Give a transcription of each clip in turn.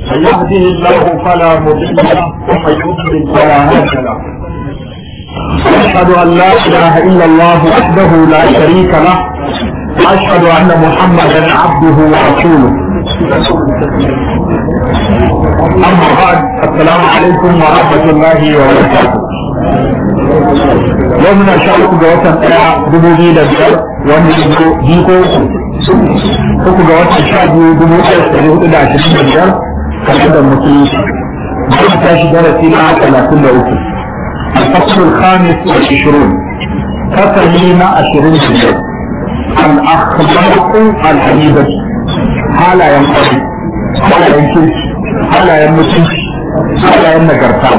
من يهده الله فلا مضل له ومن يضلل فلا هادي له أشهد أن لا إله إلا الله وحده لا شريك له وأشهد أن محمدا عبده ورسوله أما بعد السلام عليكم ورحمة الله وبركاته يومنا شارك جوة دبوجي لبير ومن جيكو uku ga watan sha biyu dubu ɗaya da ɗari hudu da ashirin da biyar kamar da musulunci zai tashi darasi na talatin da uku الفصل الخامس والعشرون فصلين عشرين جزء الأخلاق الحميدة حالا ينقضي حالا ينكش حالا يمسك حالا ينقرطا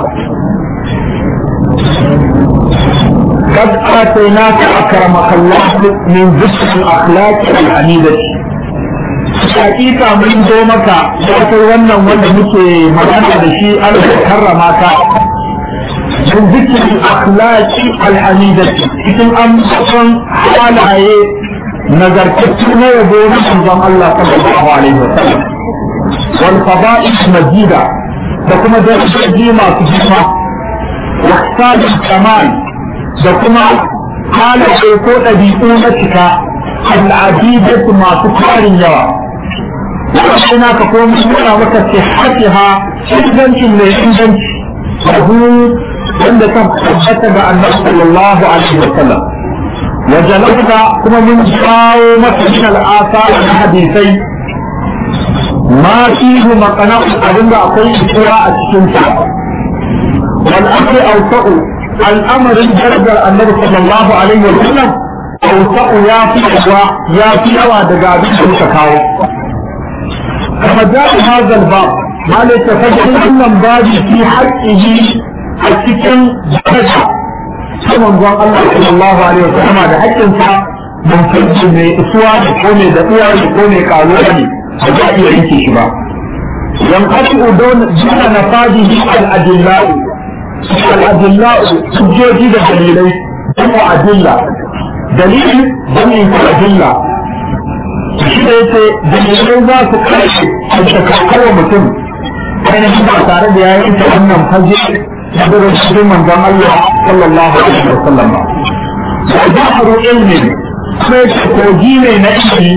قد آتيناك أكرمك الله من ذكر الأخلاق الحميدة hakika mun zo maka ya kai wannan wanda muke magana da shi an karrama ka من ذكر الأخلاق الحميدة cikin ambaton halaye nagartattu na yabo na manzon Allah sallallahu alaihi wasallam wal fada'il majida da kuma darajoji masu girma wa ihsanul kamal da kuma halaye ko ɗabi'u na cika al'adidatu masu tarin yawa Wannan ka ko mun nuna maka sihhatiha ingancin mai inganci wanda kan tabbata ga annabi sallallahu alaihi wasallam wa jalabta kuma mun kawo maka min al'asa na hadisai ma fihi maqana abinda akwai isra a cikin sa wal amri awsa'u al'amarin darajar annabi sallallahu alaihi wasallam awsa'u ya fi yawa ya fi yawa daga abin da muka kawo kama ja'a hadha al-bab ma la tafaddalu wannan babi fi haqqihi a cikin daraja ta manzon Allah sallallahu alaihi wasallam da hakkin sa mun fadi mai isuwa da ko mai da uwa da ko mai karuwa ne ba za iya yanke shi ba yan qatu don jina na fadihi al adillau al adillau hujjoji da dalilai kuma adilla dalili dalilin adilla shi da yake dalilai za su kai a shakakarwa mutum ainihin ba tare da ya yanke wannan fage حضر الشيخ من ذا الله صلى الله عليه وسلم وبحر علم كيف توجيه نفسه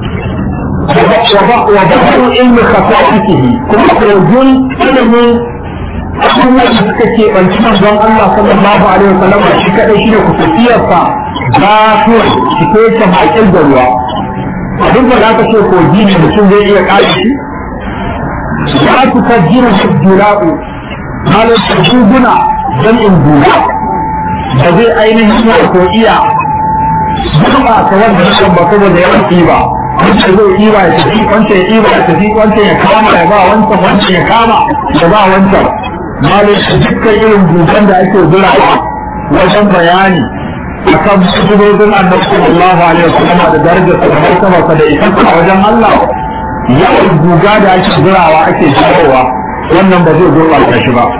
وبحر علم خصائصه كما توجيه علم abubuwan da suka ke ɓanci manzon Allah sallallahu alaihi wa sallam shi kaɗai shi ne kusurciyarsa ba su cike ta maƙil da ruwa abin da za ka ce kogi ne mutum zai iya ƙari shi za su ka jira shi jira'u halin shuguna don in duba da zai ainihin wato iya zuba ta wanda na kan bako da yawan ɗiba wancan zai ɗiba ya tafi wancan ya ɗiba ya tafi wancan ya kama ya ba wancan wancan ya kama ya ba wancan malin dukkan irin duban da ake zurawa wajen bayani akan sujudodin annabi sallallahu alaihi wasallam da darajar sa da martaba da ita a wajen Allah yawan guga da ake zurawa ake jawowa wannan ba zai gurɓata shi ba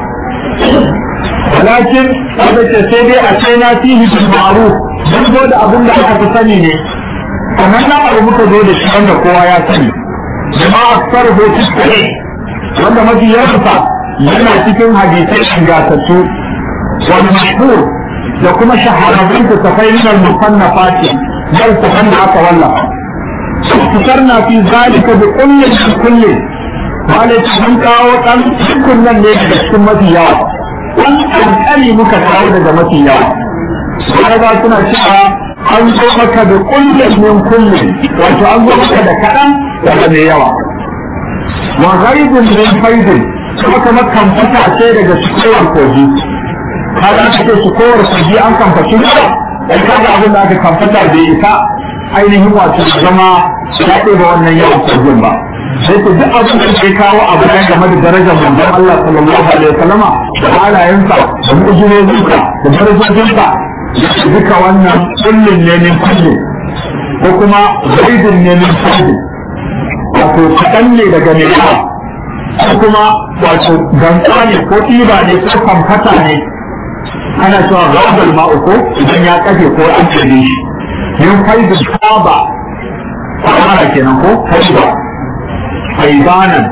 walakin kada ce sai dai a ce na fihi bil ma'ruf dan zo da abin da aka fi sani ne kamar na abu muka zo da shi wanda kowa ya sani jama'a sarho fiskare wanda mafi yawansa yana cikin hadisai ingantattu wani mashhur da kuma shahararrun ta tafai min al-musannafati bal tafan da aka wallafa fitarna fi zalika bi kullin kullin wale mun kawo ɗan cikin nan ne daga cikin mafi yawa ɗan ƙanƙani muka kawo daga mafi yawa sai ba suna cewa an zo maka da kullum min kullum wato an zo maka da kaɗan daga mai yawa wa ghaibun min faidin kuma kuma kamfata ce daga cikowar kogi kaga aka ce cikowar kogi an kamfaci ne dan kaga abin da aka kamfata bai isa ainihin wato zama ya ɗeba wannan yawan kogin ba sai ku duk abin da ke kawo abu ɗaya game da darajar manzon Allah sallallahu alaihi wasallama da halayensa da mu'jizozinsa da darajojinsa duka wannan kullun ne min kulli ko kuma zaidun ne min kulli wato kaɗan ne daga mai yawa ko kuma wato gantsa ne ko ɗiba ne ko kamfata ne ana cewa gabal ma'u ko idan ya kafe ko an tsere shi yin faizin kaba a kenan ko faiba faibanan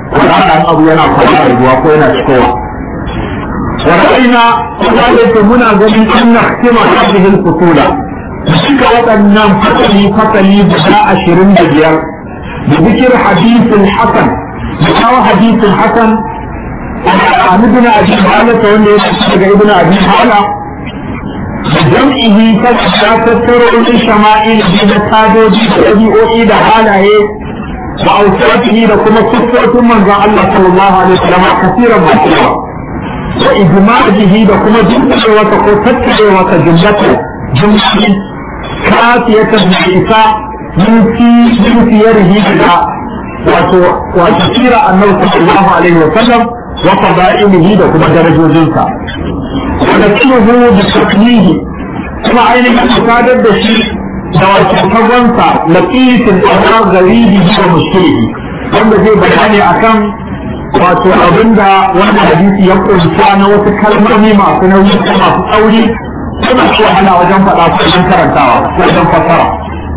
wannan abu yana fara ruwa ko yana cikowa ورأينا وذلك منا قبل أن نختم هذه الفصول بشك وأن فتلي فتلي بدا عشرين بجير بذكر حديث الحسن بشاو حديث الحسن عن ابن أبي حالة وأن يشتغل ابن أبي حالة بجمعه تتر الشمائل بين تابو بي أعيد حاله وأوصاته لكم صفة من الله صلى الله عليه وسلم كثيرا ما وإجماعه لكم جملة وتقوتت وتجملته جملة كافية بعيسى من في من سيره بها وتسير أنه صلى الله عليه وسلم وفضائله لكم درجة جنسا ونسله بتقليه كما عين المسادة بشيء دواتفضنسا لقيت الأمر غريبه ومشكله wanda zai bayani akan wato abinda wannan hadisi ya kunsa na wasu kalmomi masu nauyi ko masu tsauri suna so ana wajen faɗa ko wajen karantawa wajen fassara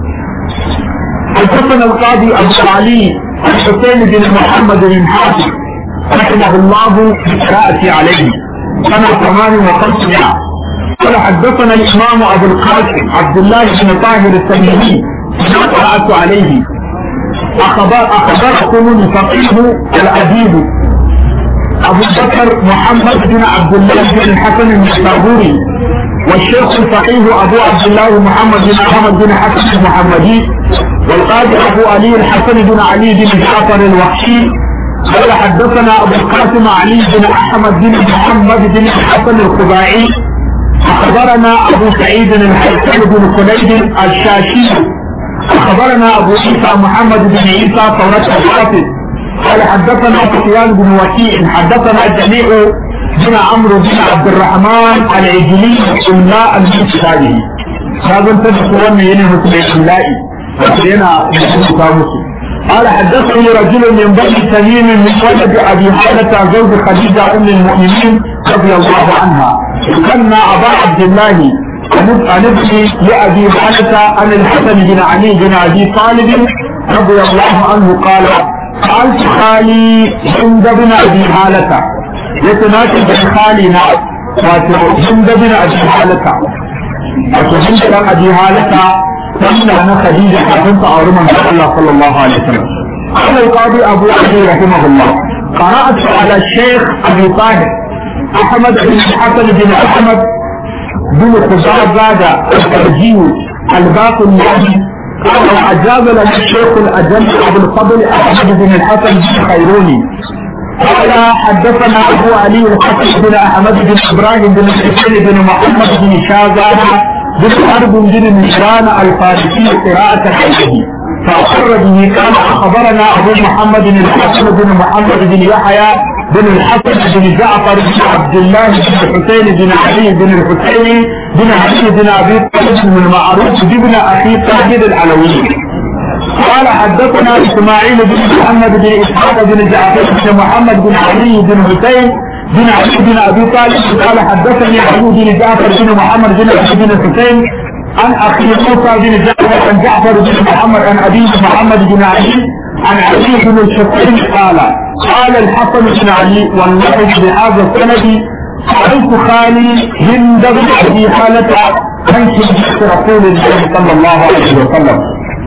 حدثنا القاضي أبو علي الحسين بن محمد بن حاتم رحمه الله بالقراءة عليه سنة ثمان وخمسمائة قال حدثنا الإمام أبو القاسم عبد الله بن طاهر التميمي قرأت عليه أخبر أخبركم الفقيه الأديب أبو بكر محمد بن عبد الله بن الحسن النسابوري والشيخ الفقيه أبو عبد الله محمد بن أحمد بن حسن المحمدي والقاضي أبو علي الحسن بن علي بن جعفر الوحشي قال حدثنا أبو القاسم علي بن أحمد بن محمد بن الحسن الخزاعي أخبرنا أبو سعيد الحسن بن خليد الشاشي أخبرنا أبو عيسى محمد بن عيسى ثورة الحافظ قال حدثنا سفيان بن وكيع حدثنا الجميع بن عمرو بن عبد الرحمن العجلي إملاء المسلمين هذا انتبه وانا ينه مثل إملائي وكينا مسلم قال حدثني رجل من بني تميم من ولد ابي حالة زوج خديجة ام المؤمنين رضي الله عنها كان ابا عبد الله عن ابن لابي حالة عن الحسن بن علي بن ابي طالب رضي الله عنه قال قالت خالي عند بن ابي حالة يتناسب بن خالنا عند بن ابي حالة وعند بن ابي حالة wannan na Khadija kafin ta auri manzon Allah sallallahu alaihi wasallam قال القاضي أبو علي رحمه الله قرأت على الشيخ أبي طاهر أحمد بن الحسن بن أحمد بن خزاعة الترجي الباقي النبي قال وأجاب لنا الشيخ الأجل أبو الفضل أحمد بن الحسن بن خيروني قال حدثنا أبو علي الحسن بن أحمد بن إبراهيم بن الحسين بن محمد بن شاذان بن حرب بن مهران الفارسي قراءة عليه فأقر به قال أخبرنا أبو محمد بن الحسن بن محمد بن يحيى بن الحسن بن جعفر بن عبد الله بن الحسين بن علي بن الحسين بن علي بن أبي طالب بن المعروف بن أخي طاهر العلوي قال حدثنا إسماعيل بن محمد بن إسحاق بن جعفر بن محمد بن علي بن حسين بن علي بن ابي طالب قال حدثني علي بن جعفر بن محمد بن علي بن حسين عن اخي موسى بن جعفر عن جعفر بن محمد عن ابي محمد بن علي عن علي بن الحسين قال قال الحسن بن علي والله بهذا السند سألت خالي هند بن ابي حالة عن رسول الله صلى الله عليه وسلم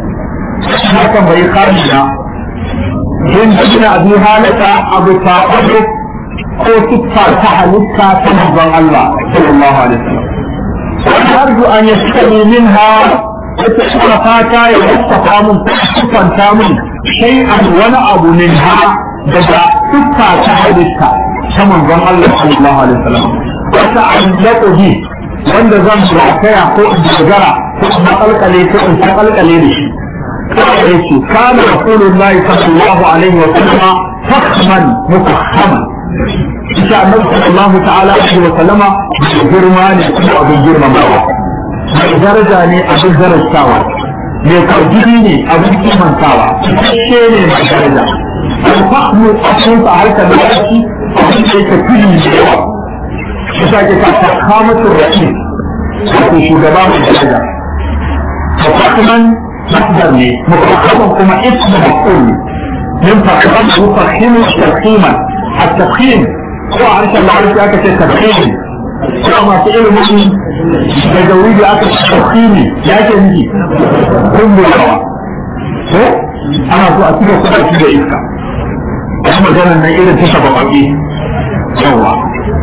هذا بي خالنا هند بن ابي حالة ابو طالب ko siffa ta halitta ta manzon Allah sallallahu alaihi wasallam wani arzu an yi sani min ha wata suna fata ya wasafa mun siffanta mun shay'an wani abu min ha daga siffa ta halitta ta manzon Allah sallallahu alaihi wasallam wata an laƙobi wanda zan rataya ko in dogara ko in makalkale ko in takalkale da shi kawai yake kana rasulullahi sallallahu alaihi wasallam fakhman mufahhaman insha Allah sallallahu ta'ala alaihi wa sallama girma ne kuma abin girmamawa mai daraja ne abin darajawa mai kwarjini ne abin kimantawa ce ne mai daraja alfahmu a cikin sa harkar da yaki abin da yake fili da yawa shi sa ke ta kamatun ra'i wato shugaba mai daraja mafahman masdar ne mafahman kuma ismu maf'ul ne min faqad yufakhimu tafhiman at-tafhim ko a harshen larabci aka ce tafhim ko masu ilimin daga wuri aka ce tafhimi ya ke nufi kumburawa ko ana so a cika kuɗa da iska ya maganar nan irin ta shaba baƙi yawa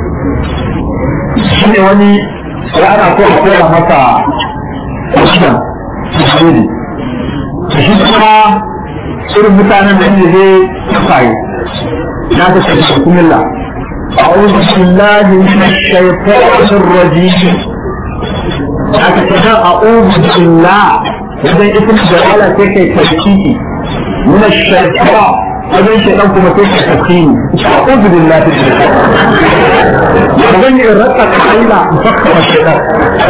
shi ne wani ya ana so a koya masa wasan tsari shi kuma irin mutanen da ne zai tsaye ya ta ce bismillah أعوذ بالله من الشيطان الرجيم هكذا أعوذ بالله إذا اسم جلالة كيف تشكيكي من الشيطان هذا الشيطان كما كيف تشكيني أعوذ بالله من الشيطان وزن إردتك حيلا مفكر الشيطان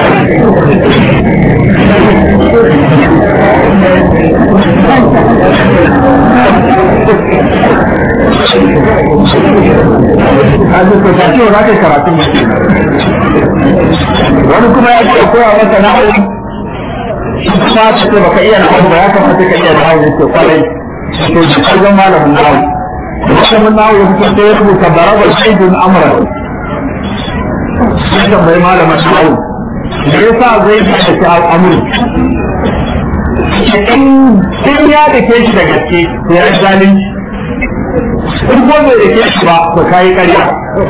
kaji ko ta ce za ka yi karatun mutum wani kuma ya ce koya masa na hau kuma ta ce baka iya na hau ba ya kamata ka iya na hau ne ke kwarai to shi kallon malamin na hau malamin na hau ya fito sai ya rubuta baraba shaidun amra sai tambayi malamin na hau da ya sa zai yi da ta al'amuri in ya da ke shi da gaske ya yi zalunci in ko bai da ke shi ba to kayi karya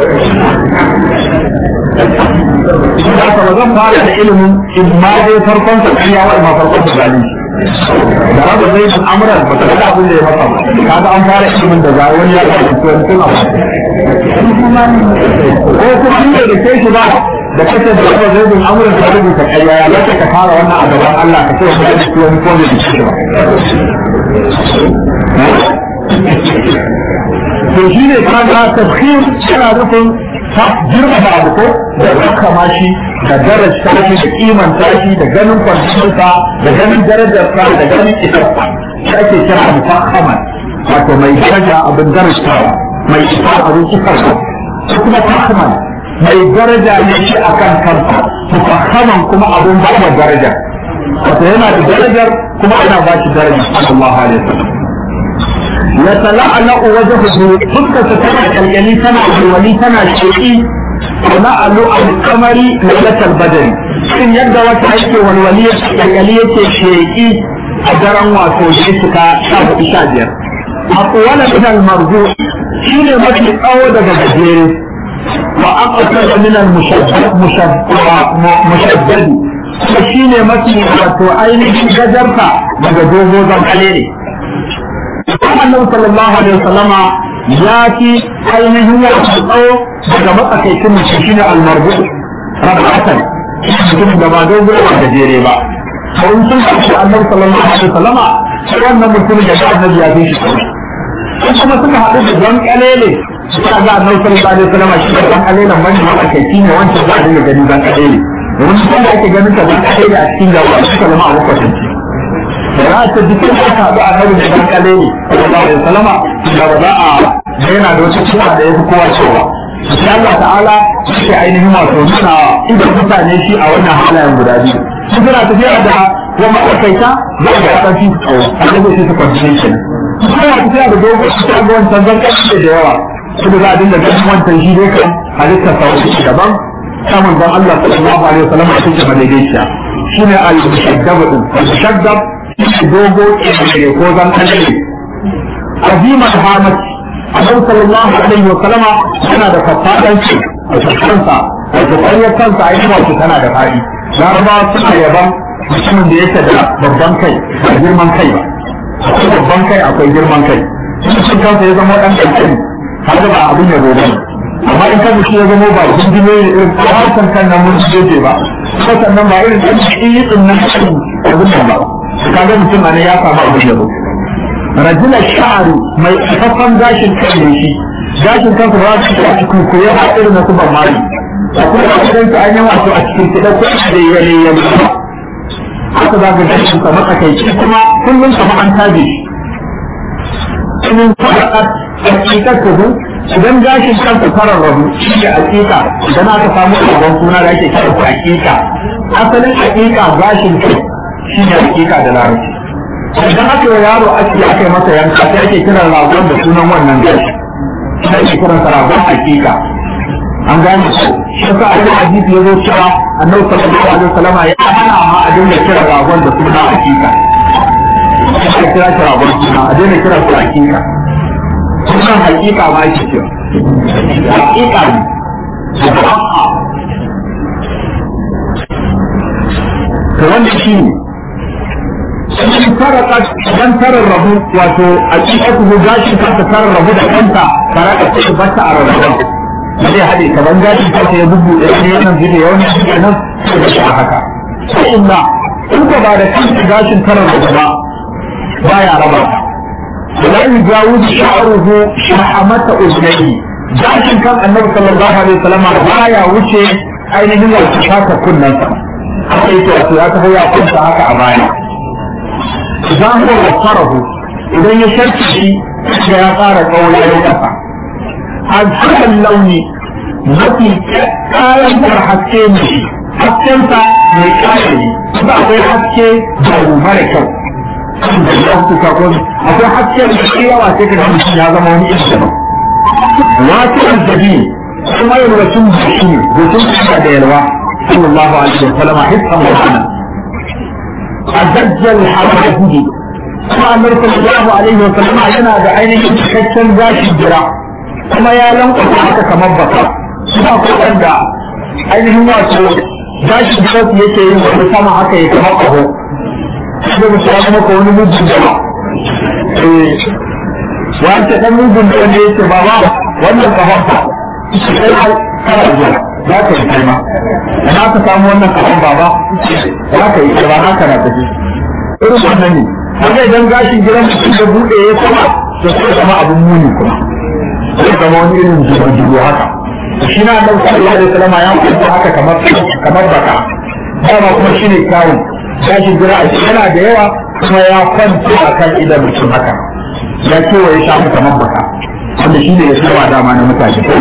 Haka ba zan fara da ilimin in ma dai farkon sa karya wa ma farkon sa zalunci da rabu zai bin amuran ba ta ga abin da ya masa ba kaga an fara ilimin da zai wani ya ga shi to tun abu ko kuma in bai da ke shi ba da kace da rabu zai bin amuran ka rubuta karya ya ga ka fara wannan a gaban Allah ka ce wani da shi wani ko bai da shi ba to shi ne kaga tafkhir yana nufin ta girma da abu ko da kama shi da daraja shi da kimanta shi da ganin kwancinsa da ganin darajarsa da ganin isarsa shi ake kira mufakhaman wato mai daraja abin darajawa mai isa abin isarsa ko kuma fahman mai daraja ne shi akan kansa mufakhaman kuma abin ba da daraja wato yana da darajar kuma ana ba shi daraja sallallahu alaihi wasallam يتلألأ وجهه فكة تنا كالجلي تنا الولي تنا الشيئي تلألؤ القمر ليلة البدر إن يبدأ وتعيش والولي الجلية الشيئي أجرا وتوجيسك شاب إشاجر أطول من المرجوع شيل مثل أود بجير وأقصد من المشدد مشدد شيل مثل وتعين جزرك بجدوبو ذنب annabi sallallahu alaihi wasallama ya ci ainihin wato tsawo daga matsakaicin mutum shine almarbu rabatan mutum da ba dogo ba gajere ba to in sun kace annabi sallallahu alaihi wasallama sai wannan mutum da annabi ya fi shi tsawo in kuma suka haɗu da zan kalele suka ga annabi sallallahu alaihi wasallama shi da zan kalele ban da matsakaici ne wancan za a dinga gani zan kalele domin sun da ake ganin ta zan kalele a cikin gaba suka zama a makwatanci za ta jikin da aka haɗu a nan da dan kale ne sallallahu alaihi wasallama da ba za a da yana da wata cewa da yafi kowa cewa sai Allah ta'ala shi ainihin wato nuna idan mutane shi a wannan halayen guda biyu sun suna tafiya da kuma matsakaita za a ga ƙarfi su tsawo a ga sai su coordination suna tafiya da dogon su ta ga wancan zan ƙarfi da yawa su da za a dinga ganin wancan shi dai kan halittar sauƙi daban samun don Allah sallallahu alaihi wasallam a cikin madaidaiciya shine al-mushaddab din al-mushaddab dogo ne ko zan kalle azima hamat annabi sallallahu alaihi wa sallama yana da fafadan ci a kansa wato ƙwaryar kansa a yi wato tana da faɗi larabawa suna yaban mutumin da yake da babban kai ba girman kai ba akwai babban kai akwai girman kai mutum kansa ya zama ɗan ƙanƙani har ba abin ya gobe amma in kan mutum ya zama ba jinjime ne irin harkan kan nan mun jeje ba ko sannan ba irin ɗan shi ɗin nan abin nan ba kaga mutum ne ya samu abin yabo rajulan sha'ari mai kafaffan gashin kan ne shi gashin kan ba su a cikin koyo a irin na kuma mali a kuma a cikin ta an yi wato a cikin kiɗa ko da yare ya mutu haka za ka gashin sa matsakaici kuma kullum kama an tabe shi in faɗaɗa hakikar kudu idan gashin kansa farar rabu shi ne hakika idan aka samu abin suna da ake kira hakika asalin hakika gashin kai shi ne hakika da larabci idan aka yi yaro ake aka yi masa yanka sai ake kiran ragon da sunan wannan gashi sai ake kiran sa ragon hakika an gane ko shi ka a hadisi ya zo cewa annabi sallallahu alaihi wasallam ya hana ma a dinga kira ragon da sunan hakika aka kira shi ragon suna a daina kira su hakika sunan hakika ma ake cewa hakika ne to wanda shi ne sun faraka dan tarar rabu wato a cikin ku gashin kanta tarar rabu da kanta tare da su bata a rarraban ba zai haɗe kaman gashin kanta ya bugu da ne wannan zai yawan shi nan sai da shi haka sai inna in ka ba da kanta gashin tarar rabu ba baya raba ta ولا يجاوز شعره شحمة أذنيه gashin kan annabi sallallahu alaihi wasallam baya wuce ainihin wato shaka kunnan sa haka yake wato ya taho ya kunta haka a baya idan ko wasarahu idan ya sharki shi da ya fara kaula ya kasa an hakan launi mafi kayan haske ne hasken sa mai kaya ne ba akwai haske da mara kyau da ya fuka ko akwai haske da shi yawa sai ka ga mutum ya zama wani irin daban wasu azzabi kuma yalwacin jiki ne gutun kuma da yalwa sallallahu alaihi wa sallama hissan wa sanan azajjal harajudi kuma annabi sallallahu alaihi wa sallama yana da ainihin cikakken gashi jira kuma ya lankwasa haka kamar baka kuma ko wanda ainihin wato gashi jira su yake yin wani sama haka ya kamar kaho sai mutum ya maka wani mugun jama wanda dan mugun da wanda yake ba ba wannan kafafa sai har kana zuwa za ka yi kalma na ka samu wannan kafan baba za ka yi ba haka na tafi irin wannan ne haka idan gashin gidan mutum da bude ya sama to sai zama abun muni kuma sai zama wani irin jigo haka shi na annabi sallallahu alaihi wasallam ya kwanta haka kamar kamar baka dama kuma shine kyawun gashin gira a yana da yawa kuma ya kwanta akan idan mutum haka ya kewaye shafi kamar baka wanda shi ne ya saba dama na mutane ko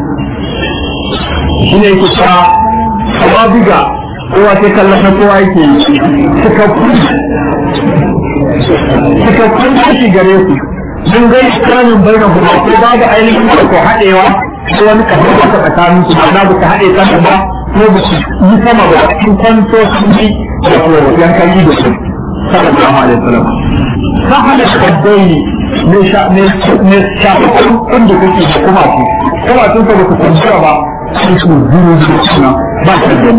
shi ne yake cewa kawa biga kowa sai kallon na kowa yake cikakkun cikakkun tashi gare su sun gai kanin bayan kuma ko babu ainihin ko haɗewa ko wani kafin wata tsakanin su ba na ba ta haɗe kan ba ko ba su yi sama ba sun kwanto sun yi da yankan yi da su sallallahu alaihi wasallam ka hada shaddai ne ne shafakon kunda kake da kuma su kuma sun ka baka kwanciya ba sun su zuru zuru suna ba su da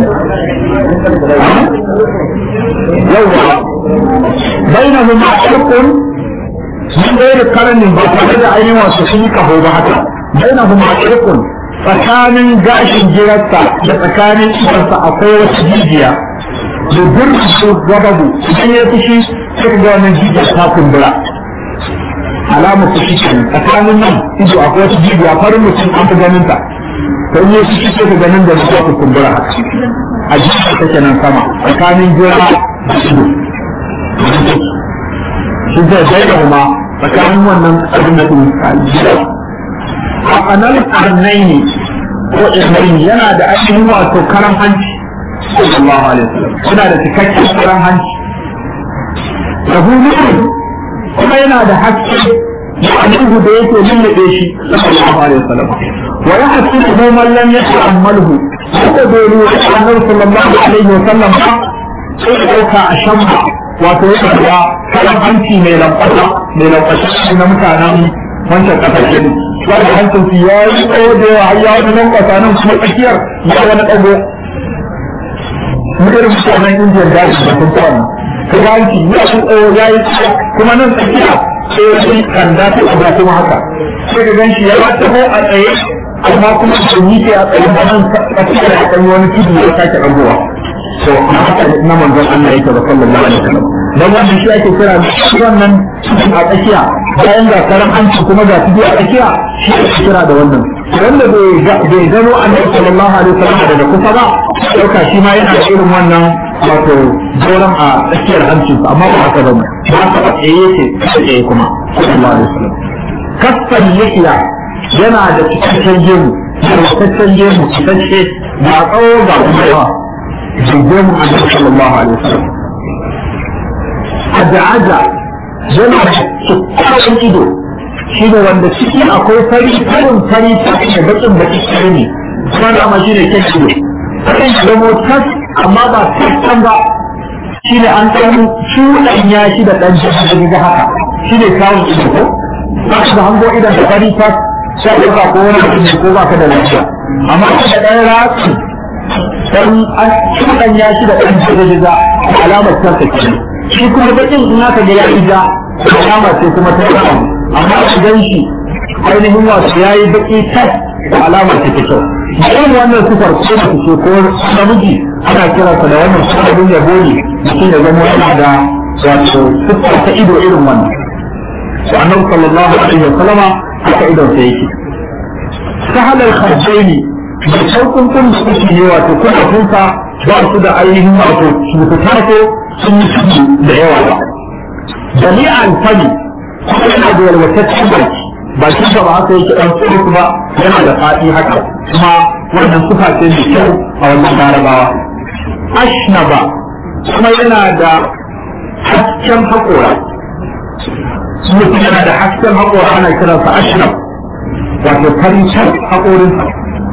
yawwa baina mu ma shakun sun ɗaya da karanin ba tare da ainihin wasu sun yi kaho ba haka baina mu ma shakun tsakanin gashin jirarsa da tsakanin ibarsa akwai wasu jijiya da gurbi su gababu idan ya fushi sai ga wannan jijiya ta kumbura alamar su shi tsakanin nan ido akwai wata jibiya farin mutum an fi ganin ta to in yasu shi ka ganin da su ta kumbura haka a jibiya take nan sama tsakanin jira da ido shi zai daida kuma tsakanin wannan abin da su jira a kanan karnai ne ko irnai yana da ainihin wato karan hanci sallallahu alaihi wasallam suna da cikakken karan hanci da kuma yana da haske annabi da yake lullube shi sallallahu alaihi wasallam wa yahsibu man lam yata'ammalhu haka dole annabi sallallahu alaihi wasallam ba sai dauka a shamma wato ya ga kalan hanci mai lambata mai lambata na mutanen wancan kasashe ne wanda hancin su ya yi tsawo da yawa har ya wani nan kasanin kuma tsakiyar ya wani dago mutum mutanen indiyan da su sun kwana ka ga hanci ya yi tsawo ya yi tsawo kuma nan tsakiya sai wani kanda ta abu kuma haka sai ka gan shi ya taho a tsaye amma kuma da yi ke a tsaye ba nan tsakiya da kan wani tudu ya sake ɗagowa to na haka na manzon Allah yake da sallallahu alaihi wasallam dan wannan shi ake kira wannan tudun a tsakiya bayan ga karan hanci kuma ga tudu a tsakiya shi ake kira da wannan wanda bai gano annabi sallallahu alaihi wasallam daga kusa ba dauka shi ma yana da irin wannan wato joran a tsakiyar hancin amma ba haka bane ba haka ba tsaye yake tsaye kuma sallallahu alaihi wasallam kasfan yahiya yana da cikakken gemu cikakken gemu cikakke ba tsawo ba kuma yawa jirgin annabi sallallahu alaihi wasallam ajaja yana da kyakkyawan ido shi ne wanda ciki akwai fari farin fari ta da bakin baki kare ne kuma da ma shi ne kyan ido akan zamo tas amma ba tas ba shi ne an ɗan cuɗanya shi da ɗan jiki ga haka shi ne kawun ido ko ba da hango idan da fari tas sai ka ko wani mutum ko ba ka da lafiya amma da ɗan ratsi dan an cuɗanya shi da ɗan jiki ga alamar tarka ke shi kuma bakin in aka ga ya ija alama ce kuma ta ɗan amma a gan shi ainihin wasu ya yi baki tas da alamar ta kyau irin wannan sufar ko da ce ko namiji ana kiransa da wannan sababin yabo ne mutum ya zama yana da wato sufar ta ido irin wannan to annabi sallallahu alaihi wa sallama haka idon sa yake sahalar kharjaini da sauƙin kun da kuke ne wato kuna kunsa ba su da ainihin wato cutar ko sun yi ciki da yawa ba jami'an fani kuma yana da yalwataccen baki bakin ba haka yake dan tsoro ba yana da fadi haka kuma wannan sufa ce mai kyau a wannan larabawa ashnaba kuma yana da hasken haƙora mutum yana da hasken haƙora ana kiransa ashnab wato farin can haƙorinsa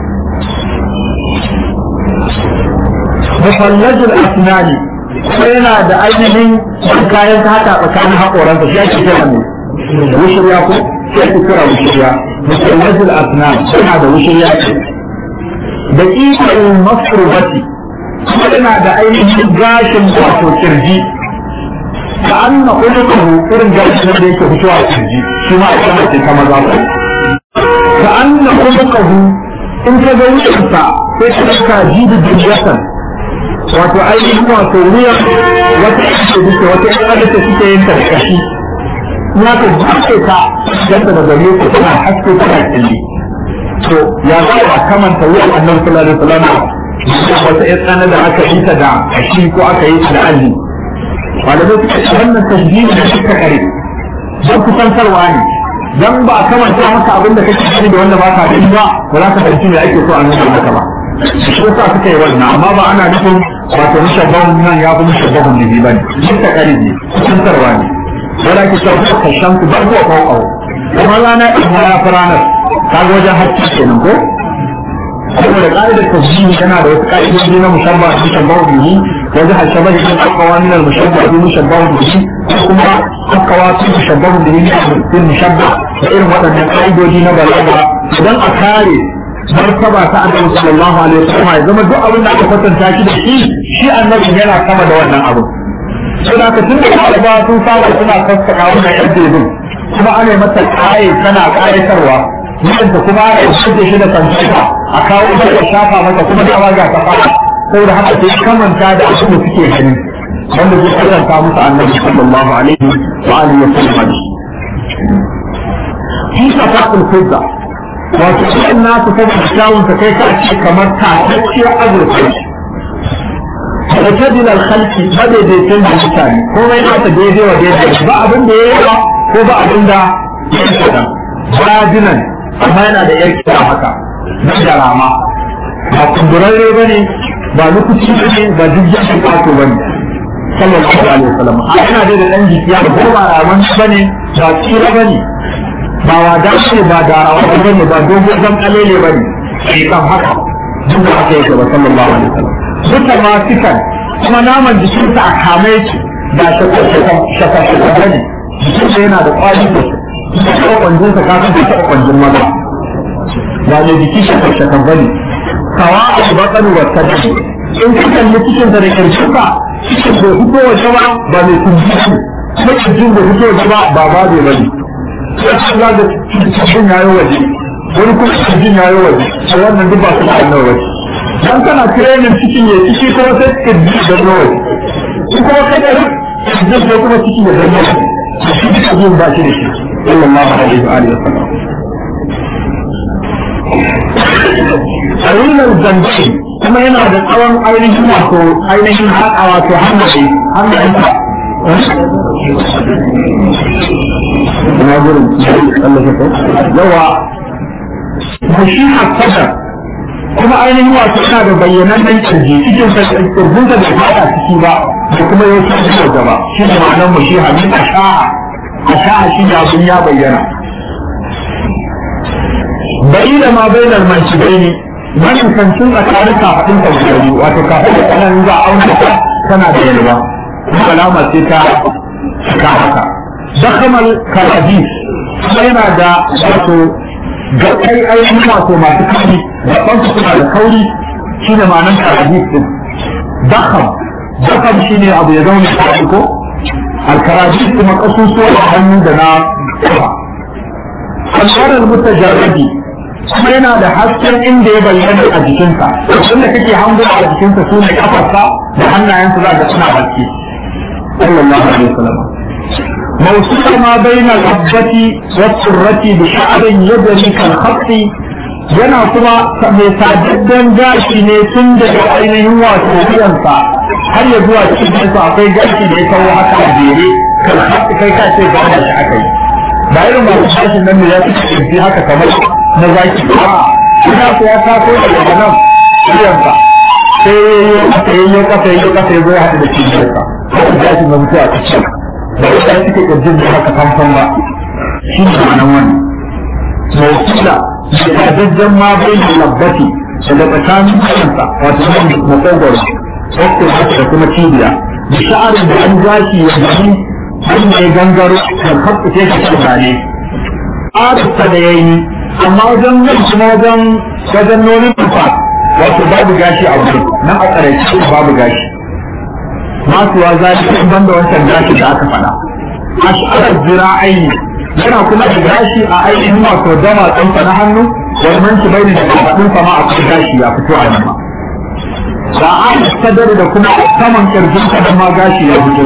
mufallajul asnani kuma yana da ainihin kayan haka tsakanin haƙoransa shi ake kira ne wushirya ko sai ku kira wushirya musallajul asnan yana da wushirya ce da ƙiƙarin masrubati kuma yana da ainihin gashin wato kirji ka an na ƙulukuhu irin gashin da yake fitowa a kirji shi ma a sama ce ta maza ko ka an na ƙulukuhu in ka ga wucinsa sai ka ɗauka jibi jirgatan wato ainihin wato wuyan wata ake duka wata ƴan adata suke yin karkashi na ka buɗe ka ganta da gare ku tana haske tana killi to ya za a kamanta wuyan annabi sallallahu alaihi wasallam wata ƴan tsana da aka yi ta da kashi ko aka yi ta da alli malamai suka ce wannan tasbihi da suka kare don kusantarwa ne dan ba a kamanta maka abin da kake gani da wanda ba ka gani ba ba za ka fahimci me ake so a nuna maka ba shi yasa suka yi wannan amma ba ana nufin wato mushabbahun nan ya fi mushabbahun da ba ne duk ta kare ne kusantarwa ne wanda ke sauka ka kashan ku bar ko kawo kuma rana in ya fi ranar ka ga wajen hakki kenan ko saboda ka'idar tasbihi tana da wasu ka'idoji na mushabba da mushabbahu bihi wajen hasaba da yin aka wannan mushabba da mushabbahu bihi ko kuma aka wasu mushabbahu bihi da mushabba da irin waɗannan ka'idoji na balaga idan a kare martaba ta annabi sallallahu alaihi wasallam ya zama duk abin da aka kwatanta shi da shi shi annabi yana sama da wannan abu sai da tun da ba sun saba suna sassaka wannan yan debin kuma ana mata kaye tana kayatarwa yadda kuma ana shirya shi da kanta a kawo ta da shafa mata kuma da waga ta fara saboda haka sai kamanta da abin da suke gani wanda zai kwatanta musu annabi sallallahu alaihi wa alihi wasallam fi safaqul fidda wato cikin nasu saboda kyawun ta kai ka ce kamar tatacciyar azurfa da ta dinar halki madaidaicin da mutane komai nasa daidai wa daidai ba abin da ya yi ba ko ba abin da ya yi kadan bajinan amma yana da yar kira haka na da rama ba kumburarre ba ne ba lokaci ba ne ba duk jakin kwato ba ne sallallahu alaihi wasallam a yana da dan jikiya ko ba raman ba ne ba tsira ba ne ba wada ne ba da rawa ba ne ba dogon zan kalele ba ne sai kan haka duk da haka yake ba sallallahu alaihi wasallam duka ma fikan kuma naman jikinsa a kame yake ba shakashaka ba ne jikinsa yana da kwali da su kuma kwanjinsa ka san ta kwanjin maza ba ne jiki shakashaka ba ne kawa a bakar wa tabi in ka kalli cikin da karshen ka cikin bai fito waje ba ba mai kunji ne kuma cikin bai fito waje ba ba ba bai bane sai ka ga da cikin yayo waje wani kuma cikin yayo waje sai wannan duk ba su da annabi waje dan kana training cikin ya ciki kuma sai ka ji da nawa in kuma kai da ji da kuma cikin ya zanna shi duka jin ba shi da shi sallallahu alaihi wa alihi wasallam Arinar zanci kuma yana da tsawon ainihin wato ainihin haƙa wato hannaye hannayensa ina gurin Allah ya yawa shi hasadar kuma ainihin wato yana da bayyanan kirji cikin kirjin da bai fada ciki ba da kuma yau shi da gaba shi ne ma'anar mu shi hamid asha'a asha'a shi ne abin ya bayyana bai da ma bai da manci ne wannan kancin tsakanin kafaɗin ta guda biyu wato kafin da kanan za a auna ta tana da yalwa kuma alama ce ta cika haka dakamal karabis kuma yana da wato ga kai ainihin wato masu kauri gaban su suna da kauri shi ne ma'anar karabis din dakam dakam shi ne abu ya zaune a ko alkarabis kuma kasusuwa da hannu da na kafa alwarar mutajarrabi kuma yana da hasken inda ya bayyana a jikinsa inda kake hango a jikinsa su ne kafarsa da hannayensa za ka suna haske sallallahu alaihi wasallam موصول ما بين الحبة والسرة بشعر يدري كالخط yana kuma mai sadaddan gashi ne tun daga ainihin wato wuyansa har ya zuwa cikin akwai gashi da ya kawo haka a jere kan kai ka ce ga shi aka yi ba irin masu gashin nan da ya fi kirji haka kamar na zaki ba ina ko ya taso daga nan wuyansa sai ya yi kasa ya yi kasa ya zo ya haɗu da cibiyarsa gashin na mutuwa a cikin da ita suke kirjin da haka famfam ba shi ne ma'anan wannan mawukila da dajjan ma bai da labbati daga tsakanin kansa wato nan makogwaro wakil da kuma cibiya da sha'arin da an gashi ya gani an mai gangaro da kafa ce ka tsare arista da yayi amma wajen nan kuma wajen wajen nonin tufa wato babu gashi a wurin nan a tsaraici babu gashi masuwa zalika in banda wancan gashi da aka faɗa ash'arar zira'ai yana kuma da gashi a ainihin wato dama tsanfa na hannu wannan shi bai da kafaɗin sama a kan gashi ya fito a nan da an sadar da kuma saman kirjin da ma gashi ya fito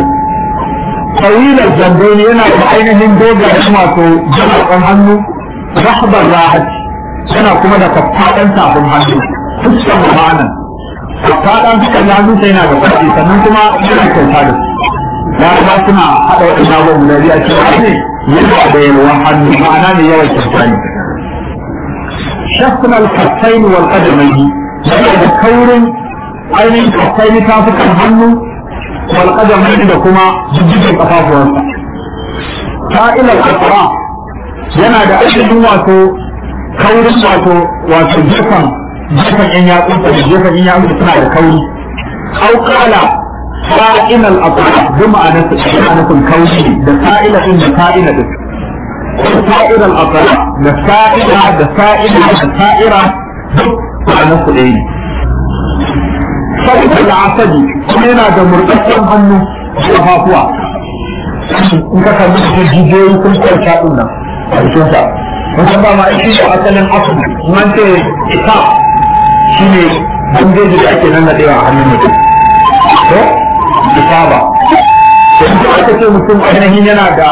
tawilar zambaini yana da ainihin dogayen wato jama'a hannu rahbar rahat yana kuma da kafaɗan tafin hannu fuskan ma'anan kafaɗan suka hannu sai yana da faɗi sannan kuma yana kyauta da su ya kuma suna haɗa waɗannan abubuwan guda biyu a cikin ne yana da yalwan hannu ma'ana ne yawan kyauta ne shafin alkasai wal qadamaini yana da kaurin ainihin kasai tafukan hannu wal qadamaini da kuma jijjigin kafafuwansa sa'il al-asra yana da ainihin wato kaurin wato wato gefen gefen yan yatsunsa da gefen yan yatsunsa suna da kauri au kala sa'in al-asra bi ma'anar ma'anar kauri da sa'ila din da sa'ila din sa'ir al-asra da sa'ila da sa'ila da sa'ira duk ma'anar su ɗaya ne saboda al'asadi kuma yana da murɗaɗɗen hannu da kafafuwa in ka kalli da jijiyoyi sun kwanta ɗin nan a jikinsa wajen ba ma ishi da asalin asu man ce ita shi ne bandeji da ake nan naɗewa a hannun mutum ko ita ba da kuma aka ce mutum ainihin yana da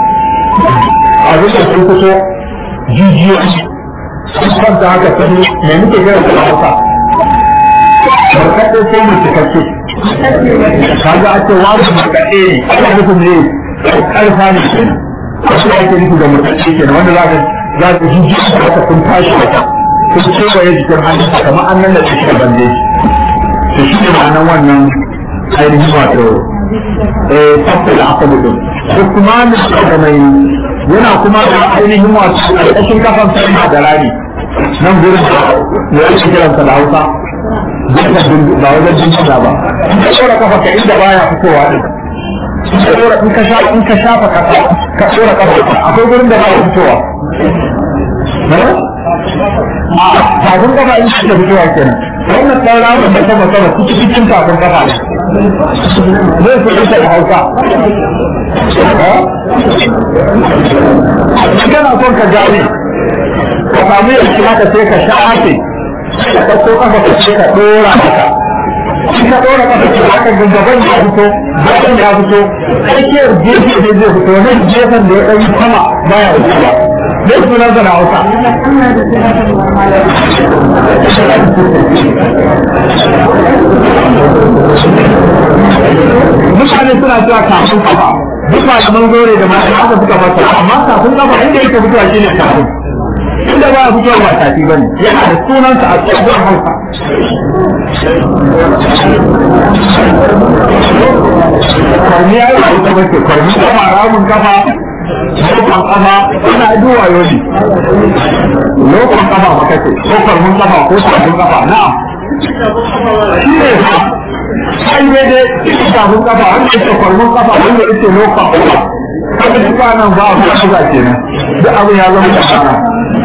abin da sun fito jijiyoyi sun kwanta haka sun mai muke gina da hausa barkaɗe sai mu cikakke kaga a ce wani barkaɗe ne ana nufin ne ƙarfa ne kenan wasu ake nufi da mutacce kenan wanda za ka za ka ji ji haka sun tashi haka sun kewaye jikin hannun kamar an nan da shi da bande to shi ne ma'anar wannan ainihin wato eh tabbata da aka mutu ko kuma da mai yana kuma da ainihin wato ƙarƙashin kafan sai da rami nan gurin da ya ake kiransa da hausa ba wajen jinjina ba in ka ɗora kafa ka inda baya fitowa din in ka shafa in ka shafa kasa ka tsora kafa akwai gurin da ba ya fitowa a tafin kafa in ka fitowa kenan wannan ɗan ramin da sama sama cikin cikin tafin kafa ne zai fi ita da hausa kana son ka gane ka samu yanki haka sai ka shafe ka ɗauko kafa ka ce ka ɗora haka in ka ɗora kafa ce haka gaban ya fito bayan ya fito tsakiyar gefe ne zai fito nan gefen da ya ɗan sama baya fitowa zai sunan sa na hausa mutane suna cewa kafin kafa duk malaman gore da masu haka suka fasa amma kafin kafa inda yake fitowa shine kafin inda ba a fitowa ba tafi bane yana da sunansa a tsohon hausa kwarmi ya yi ba ita bace kwarmi kafa ramun kafa lokon kafa ana duwa yoni lokon kafa maka ce ko kwarmin kafa ko tafin kafa na'am shi ne ha sai dai dai tafin kafa wanda yake kwarmin kafa wanda yake lokon kafa kada su ba nan ba a kuma kenan duk abin ya zama da kana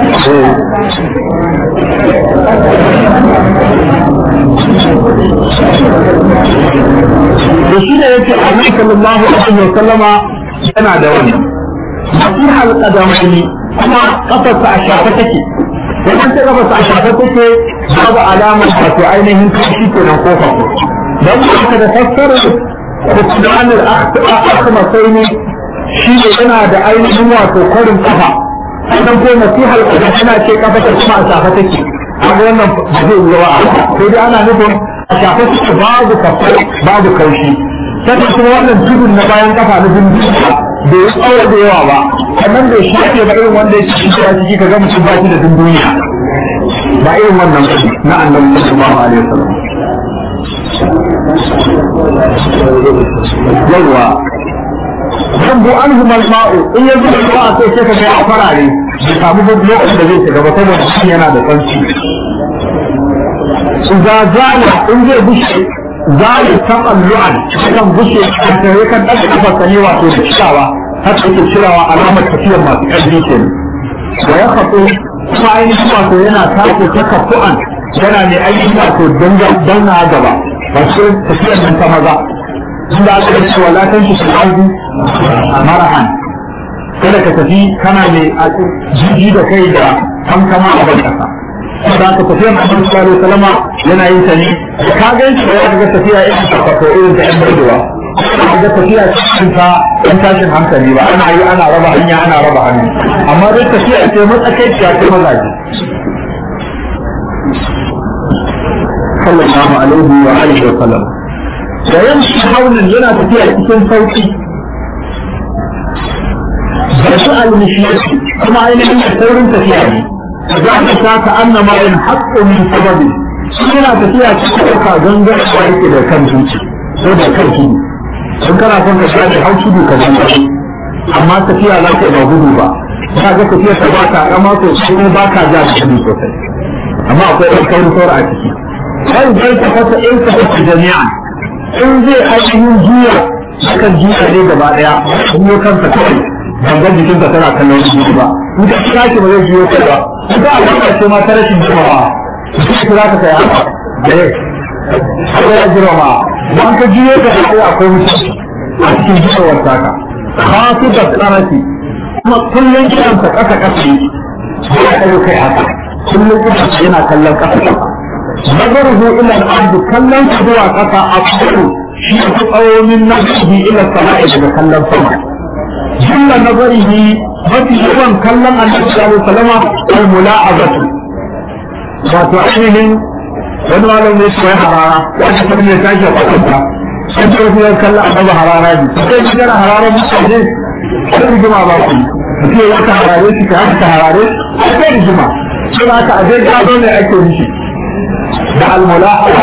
da shi ne yake annabi sallallahu alaihi wa sallama yana da wani nasiha al-qadamaini kuma kafarsa a shafe take wannan ta kafarsa a shafe take babu alamar wato ainihin kashi kenan ko fa dan haka da fassarar kutuban al-akhmasaini shi ne yana da ainihin wato kwarin kafa sannan ko nasihar kafa tana ce kafa ta kuma a shafe take kaga wannan ba zai yi wa sai dai ana nufin a shafe take babu kafa babu kaushi sannan kuma wannan tudun na bayan kafa na dindin da ya tsawo da yawa ba sannan bai shafe ba irin wanda ya ci shi a ciki kaga mutum ba shi da dunduniya ba irin wannan na annabi sallallahu alaihi wasallam yawa Zambu an humal ma'u in ya zuba ruwa a sai ka kai a farare bai samu ba lokacin da zai shiga ba saboda shi yana da tsanci. Za zala in zai bushe zali taɓan lu'an kan bushe a tare kan ɗaga kafarsa ne wato da cikawa haka yake cirawa alamar tafiyar masu ƙarfi ke da ya faɗo kuma ainihin wato yana tafi ta kafu'an yana mai ainihin wato danna gaba ba su tafiyar nan ta maza inda aka yi cewa latan shi su arzi marahan kada ka tafi kana mai jiji da kai da kankama a ban kasa da ka tafiya na Annabi sallallahu alaihi wasallam yana yin ta ne ka ga shi ya ga tafiya irin ta ko irin ta yan bardewa ka ga tafiya cikin ta yan tashin hankali ba ana yi ana raba hanya ana raba hannu amma dai tafiya ce matsakaiciya ce mazaje sallallahu alaihi wa alihi wa sallam da yamshi haunin yana tafiya cikin sauki da su al-mishiyati kuma ainihin da saurin tafiya ne za ka sa ka annama in haqqu min sababi yana tafiya cikin ɗauka gangar da yake da kan zuci ko da kan tudu in kana son ka shafe hau tudu ka gangar amma tafiya za ka ba gudu ba ka ga tafiya ta ba ka kama sosai kuma ba ka ja da gudu sosai amma akwai ɗan kaurin saura a ciki sai zai ta fasa in ka fasa jami'a in zai ainihin juya akan juya ne gaba ɗaya kuma kansa kawai gangan jikinsa tana kallon shi ba in ka kira shi ba zai juyo kai ba in ka albarka ce ma ta rashin jimawa sai kira ka kai haka da ya sai ya jirama don ka juyo ka kai akwai mutum a cikin jikawar taka khafi da tsaraki kuma kullum kiransa kasa kasa ne ya kai kai haka kullum kiransa yana kallon kasa kasa nazaruhu ila al-ard kallon zuwa kasa a cikin shi ku tsawomin nazaruhu ila sama'i daga kallon sama جل نظره mafi yawan kallon annabi sallallahu alaihi wasallam al-mula'azatu wato ainihin wani malam ne shi harara wanda kuma ne tashi a kwatanta sai ta wasu kallon annabi harara ne sai ji gara harara mutane sai rigima ba ku mutum ya ka harare shi ka haka ka harare sai rigima sai aka aje gado ne ake mishi da al-mula'aza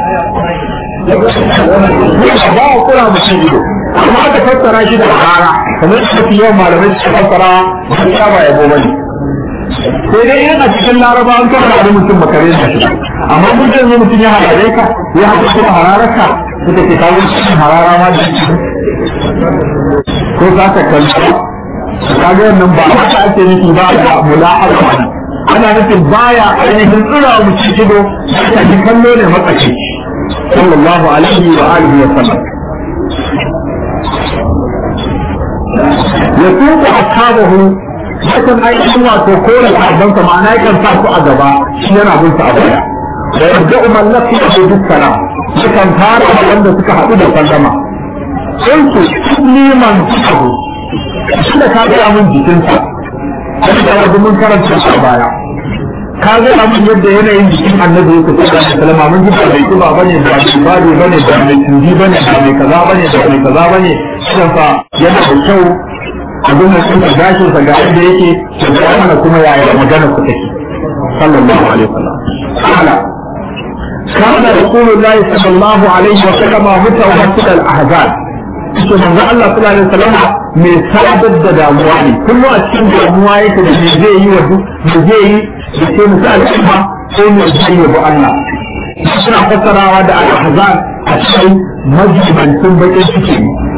ba a kura mutum ido amma aka fassara shi da harara kamar da mafi yawan malamai suka fassara gaskiya ba yabo bane sai dai yana cikin laraba an kafa da mutum makare da shi amma mun ce yanzu mutum ya harare ka ya haka kuma hararaka suka ce kawo cikin harara ma da ko za ka kalli kaga wannan ba haka ake nufi ba da mula'aba ana nufin baya ainihin tsira mutum ido ta ji kallo ne matsakaici sallallahu alaihi wa alihi wa sallam ya tuka ashabahu yakan ainihin wato kore sahabbansa ma'ana yakan sa su a gaba shi yana bin su a baya da yadda umar lafi a duk salam yakan fara da wanda suka haɗu da sallama sai su liman abu shi da ka gaya min jikinsa sai da wajen mun karanta shi a baya ka gaya min yadda yanayin jikin annabi yake sai da sallama mun ji ba mai kiba bane ba mai bado bane ba mai tunji bane ba mai kaza bane ba mai kaza bane shi fa yana da kyau abin da suka gashin sa ga yadda yake to ga mana kuma yaya magana ku take sallallahu alaihi wasallam ala كان رسول الله صلى الله عليه وسلم متوسط الاحزان to manzo Allah sallallahu alaihi wasallam mai sadar da damuwa ne kullu a cikin damuwa yake da me zai yi wa duk me zai yi da sai musu al'umma ko me zai yi wa Allah suna fassarawa da al-ahzan a cikin majibancin bakin ciki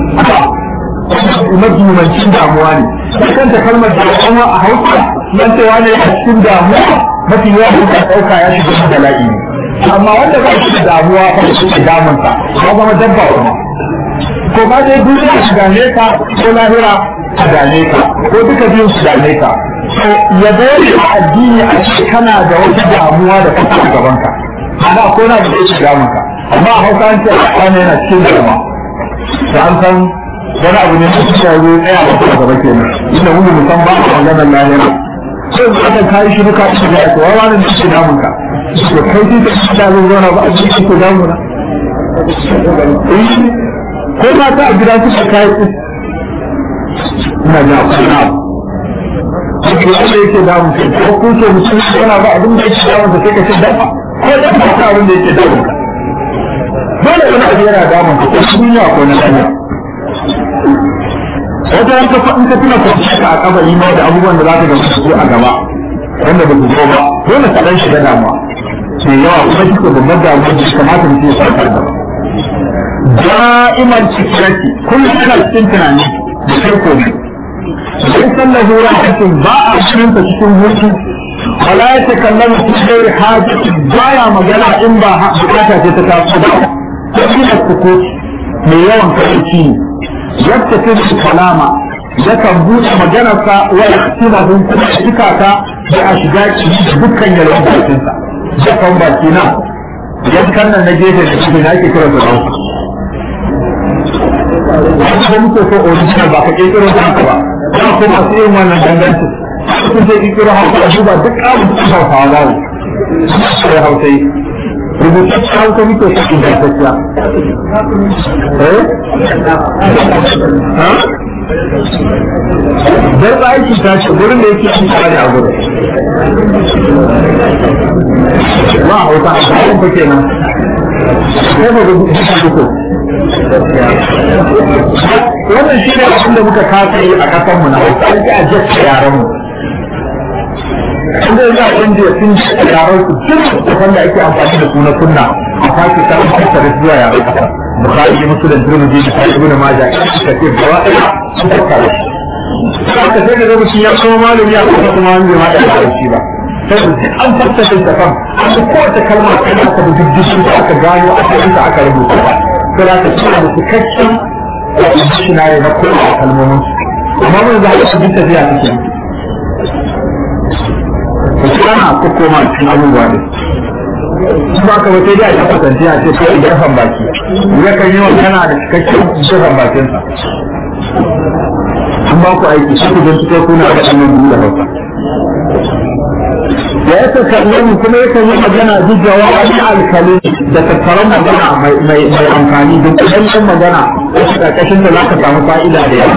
majibancin damuwa ne kanta kalmar damuwa a hausa nan cewa ne a cikin damuwa mafi yawa da ɗauka ya shiga bala'i ne amma wanda ba shi da damuwa ba shi da damunsa ya zama dabba kuma ko ba dai duniya su dame ka ko lahira su dame ka ko duka biyun su dame ka ya dole a addini a ce kana da wata damuwa da kasa a gaban ka ana ko na da yake damun ka amma a hausa an ce a kwana yana cikin damuwa da an san wani abu ne mutum ya zo tsaya a kuma gaba kenan inda mun musan ba a maganar lahira sai mu aka kai shi duka shi da ko wani ne ke damun ka to kai dai da shi da zo zauna ba a cikin ko damuna ko ma ta a gida suka kai ku ina da kuna Cikin wanda yake damun ka ko kun ce mutum yana ba abin da yake damun ka sai ka ce dafa ko da ba ta abin da yake damun ka dole wani abu yana damun ka ko duniya ko na duniya wata yanka in ka tuna kwanci ka a kabari ma da abubuwan da za ka gaba su a gaba wanda ba su zo ba dole ka dan shiga damuwa mai yawa kuma shi ko babbar damuwa da kamata mutum ya farkar da da'iman cikiraki kullum kana cikin tunani da kai komai sai sallahu rahatin ba a shirin ta cikin hutu wala ya takallamu fi ghairi hajati baya magana in ba bukata ce ta taso ba sai da kuku mai yawan kai yadda ta su kalama yakan buɗe maganarsa wa yaktima hun kuma cika ta da a shiga ciki dukkan yalwan bakinsa yakan baki na yankan nan na gefe da shi na ake kira su hausa wanda muke so original ba ka kirkiro ta haka ba ba ko masu yin wannan dangantin sun ce kirkiro hausa a duba duk ƙamun su hausawa ba ne sai hausa yi rubutaccen hausa muke so ingantacciya eh dan aiki ta ce gurin da yake an kare a gurin ba hausa a cikin fa kenan sai ba rubuta shi ko wannan shi ne abin da muka kasa yi a kasan mu na hausa an ji a jasta yaran mu inda za a inda sun ji yaran su duk da ake amfani da su na sunna a faki ta fassara zuwa yaran kasa bukhari muslim tirmidhi da sahih ibn majah ka ce gaba ɗaya sun fassara haka sai da mutum ya kuma malami ya kuma kuma wani jama'a ya ba shi ba sai an fassara da kan an kowace kalma kan aka bi dukkan da aka gano asalin da aka rubuta ba sai da ka ci da cikakken dictionary na kowace kalmomin amma mun za a bi tafiya take wasu ana kokoma cikin abubuwa ne ba ka wata da ta kasance a ce ko gefen baki ya kan yi magana da cikakken gefen bakinsa an ba ku aiki shi ku don cikin kuna da ɗan biyu da hausa da ya takalmi kuma ya kan yi magana jujjawa wani alkali da tattaron magana mai amfani da kudancin magana wasu ƙarƙashin da za ka samu fa'ida da yawa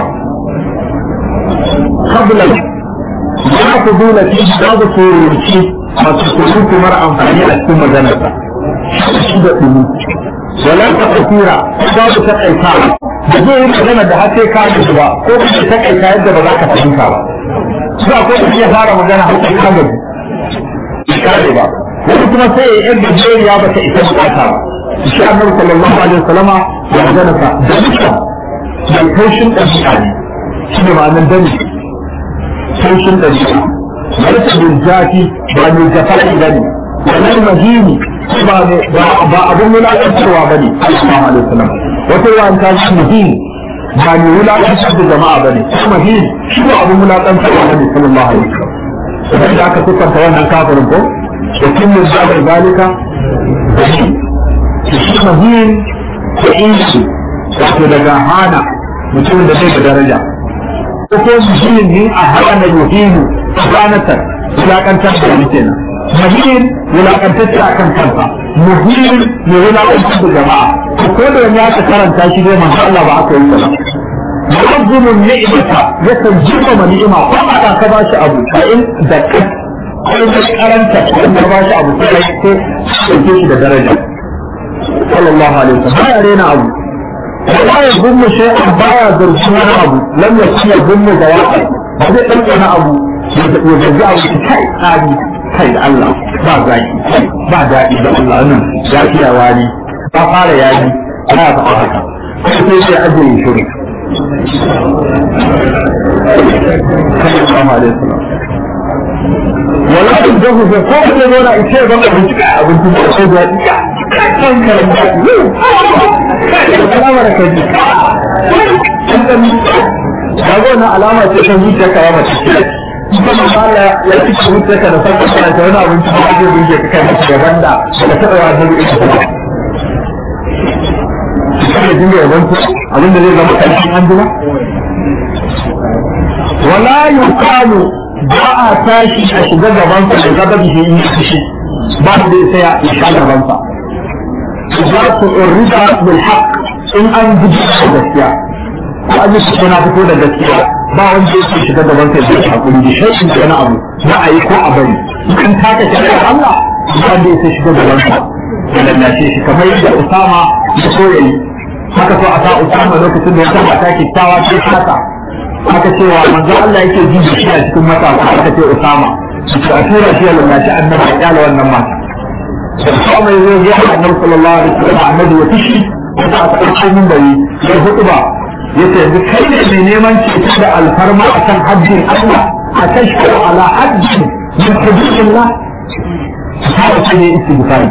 kablan ya ku dole fi babu turanci masu surutu mara amfani a cikin maganarsa shi da ɗumi wala ta kafira babu ta kaita da zai yi magana da har sai ka ji ba ko kuma ta kaita yadda ba za ka fahimta ba su ko da ya fara magana har sai ka gaji kare ba wani kuma sai ya yadda jeriya ba ta isa bukata ba shi annabi sallallahu alaihi wasallama ya magana sa da mutum da kaushin ɗabi'a ne shi ne ma'anar dani kaushin ɗabi'a wata bin zafi ba mai jafa'i ba ne wannan mahimi ba abin wulaƙantarwa ba ne sallallahu alaihi wasallam wata yawan ta shi mahimi ba mai wulaƙantar da jama'a ba ne mahimi shi ba abin wulaƙantarwa ba ne sallallahu alaihi wasallam idan da aka siffanta wannan kafirin ko da kin mun da zalika shi mahim ko insu wato daga hana mutumin da bai da daraja ko ko mutumin ne a hana yuhinu tsanatar wulakantar da wani kenan mahim wulakantar a kan kansa muhim ne wulakantar da jama'a ko da wani aka karanta shi dai manzo Allah ba aka yi sana mu'azzimun ni'mata yakan girmama ni'ima ko aka ka ba shi abu fa in da kai ko da karanta ko ka ba shi abu sai ko ke shi da daraja sallallahu alaihi wasallam ya rena abu ba ya gumma shay'an ba ya zargi wani abu lam yakun ya gumma da wa'a ba zai ɗauka abu ya zargi abu kai tsari kai da Allah ba zaki ba daɗi da Allah nan ya fiya wani ba fara yaji ana faɗa haka sai sai ajiye shirin wala in jahu da ko da zo na ice ban abinci ka abinci da ko da dika kan karan da alama da kai kaga wannan alama ce ta zuciya karama ce kuma Allah ya ci zuciya ka da sarka kana da wani abinci da zai burge ka kai maka gaban da ka taɓa wa da ita kada dinga yaban abin da zai zama karshen an jima wala yuqalu ba a tashi a shiga gaban sa da gaba da yi kishi ba da sai ya shiga gaban sa za ku urida bil haqq in an guji da gaskiya ko an yi shi na fito da gaskiya ba wanda yake shiga gaban sa da hakuri da shi da wani abu na ayi ko a bari in taka shari'ar Allah ba wanda yake shiga gaban sa da lallace shi kamar yadda Usama ya so yayi haka so a sa Usama lokacin da ya san mata kyakkyawa ce haka aka ce wa manzo Allah yake ji da shi a cikin matasa aka ce Usama to a tura shi ya lallace annabi ya kyala wannan mata Usama ya zo ya annabi sallallahu alaihi wasallam annabi ya fishi ya ta ɗauko min bari ya hudu ba yace yanzu kai ne mai neman ceto da alfarma akan haddin Allah a tashku ala haddin min hududillah haka ce ne istighfari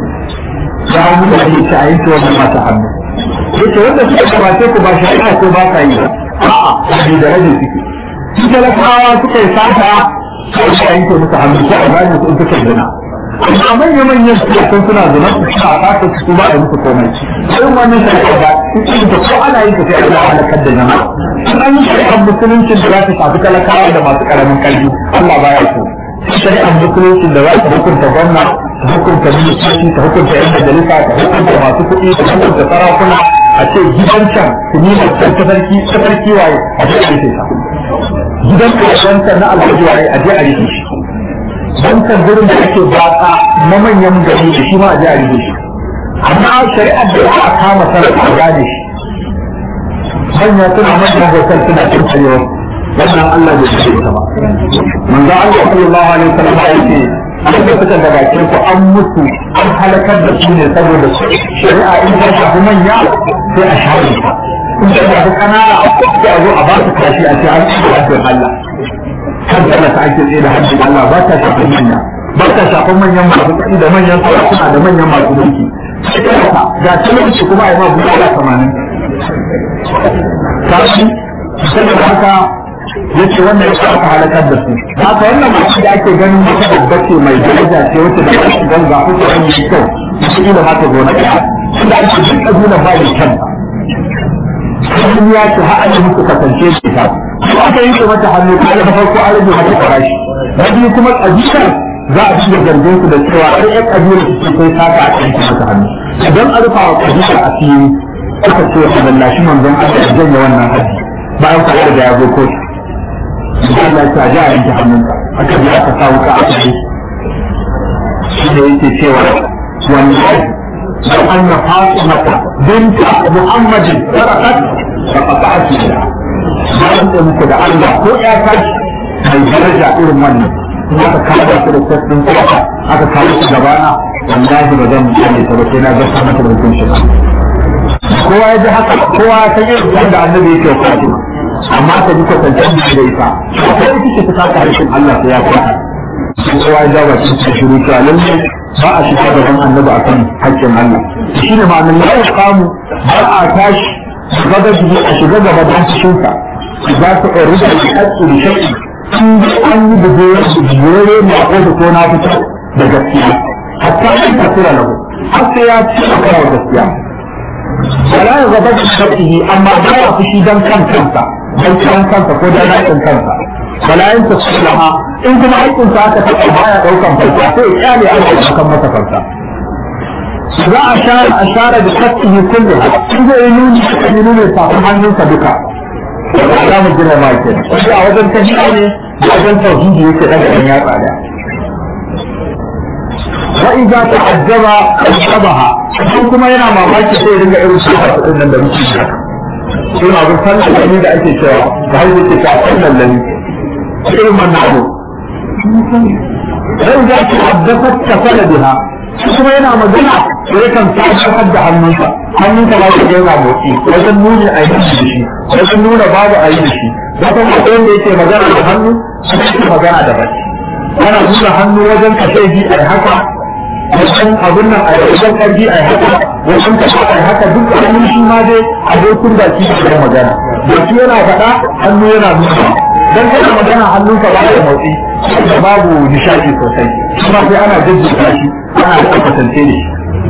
ya hau da ake ci a yanke wannan mata hannu yace wanda suka gabace ku ba shari'a ko ba ka yi a'a ba da rage suke su talakawa suka yi sata sai ka yanke musu hannu ko a gane su in suka zina amma manya manyan su sun suna zina su suna sata su ba da musu komai irin wannan shari'a ba su da ko ana yin ta sai Allah ya halakar da jama'a in an yi shari'ar musuluncin da za ta shafi talakawa da masu karamin karfi Allah baya so shari'ar musuluncin da za ta hukunta gwamna ta hukunta ministoci ta hukunta yan majalisa ta hukunta masu kuɗi ta hukunta sarakuna a ce gidan can su nuna can tafarki tafarki waye a je a rufe ta gidan kasuwancan na alhaji waye a je a rufe shi wancan gurin da ake batsa na manyan gari da shi ma a je a rufe shi amma shari'ar da aka kama sarrafa a gane shi manya suna manyan hotel suna cin tsayewa wannan Allah bai ce ta ba manzo Allah sallallahu alaihi wasallam ya ce an da suka da bakin ku an mutu an halakar da su ne saboda shari'a in ta shafi manya sai a shafe ta in ta shafi kanana sai a zo a ba su kashi a ce an ci da haddin Allah kan da ta ake tsaye da haddin Allah ba ta shafin manya ba ta shafin manyan masu kuɗi da manyan sarakuna da manyan masu mulki ga talauci kuma a yi ma buɗe tamanin kashi saboda haka yace wannan yasa aka halakar da su haka wannan mutum da ake ganin wata babba ce mai daraja ce wacce da ake ganin ga kuka an yi kyau shi ila ma ta zo na ɗaya tunda ake duk kabila ba yi kyan sun ya ce har an muku kasance shi ta ko aka yi mata hannu ta da farko an rage mata farashi na biyu kuma kabilar za a ci da zargin su da cewa ai ƴan kabilar su ce sai saka a cikin mata hannu idan a rufa wa kabilar a fili aka ce a lallashi manzon Allah ya janye wannan haji bayan kwaɗa da ya zo kotu Allah ta ji a yanke hannunka aka bi aka sa wuka a kai shi ne yake cewa wallahi لو أن فاطمة بنت محمد سرقت فقطعت يدها bayan da muku da Allah ko ya tashi mai daraja irin wannan in aka kawo su da sassin kwata aka kawo su gabana wallahi ba zan mutane ta ba sai na gasa mata da hukun shi kowa ya ji haka kowa ya san irin wanda annabi yake fatima amma ta ji kwatantar da da ita ko ita ce ta saka harshen Allah sai ya kwata kowa ya jawo cikin shiru cewa lalle ba a shiga gaban annabi akan haƙƙin Allah shi ne ma'anar la ya kamu ba a tashi gaba jiki a shiga gaba don cikinsa za su ɗori da haƙƙi da shaƙi in an yi da jere ne a ƙoda ko na fita da gaskiya hatta an tasira lahu har sai ya ci a kawo gaskiya wala ya gaba da shaƙi amma ba ya fushi don kan kansa don kan kansa ko don haƙƙin kansa wala yin tasiraha in kuma haƙƙinsa aka taɓa baya ɗaukan farka sai ya kyale an ɗaukan masa farka za a share a share da kasihi kullu in zai yi nuni a kan nuni safin hannunsa duka za mu gina ma ke shi a wajen tafiya ne da wajen tauhidi yake daga ɗan yatsa da wa idza ta'azzaba shabaha shi kuma yana mamaki sai ya dinga irin shi a kudin nan da muke shi shi ma bin sallan da da ake cewa da hanyar ke ta sallan lani irin wannan abu sai za ta haddasa ta fara biha kuma yana magana da yakan tabbatar da hannunsa hannunsa ba shi yana motsi wajen nuni a yi da shi wajen nuna babu a yi da shi da kuma akwai wanda yake magana da hannu shi yake magana da baki ana nuna hannu wajen kashe bi a haka wajen abin nan a wajen karfi a haka wajen kashe a haka duk hannun shi ma dai abokin baki da magana baki yana faɗa hannu yana nuna dan kana magana hannunka ba da motsi da babu nishadi sosai kuma sai ana jajjata shi ana da kwatance ne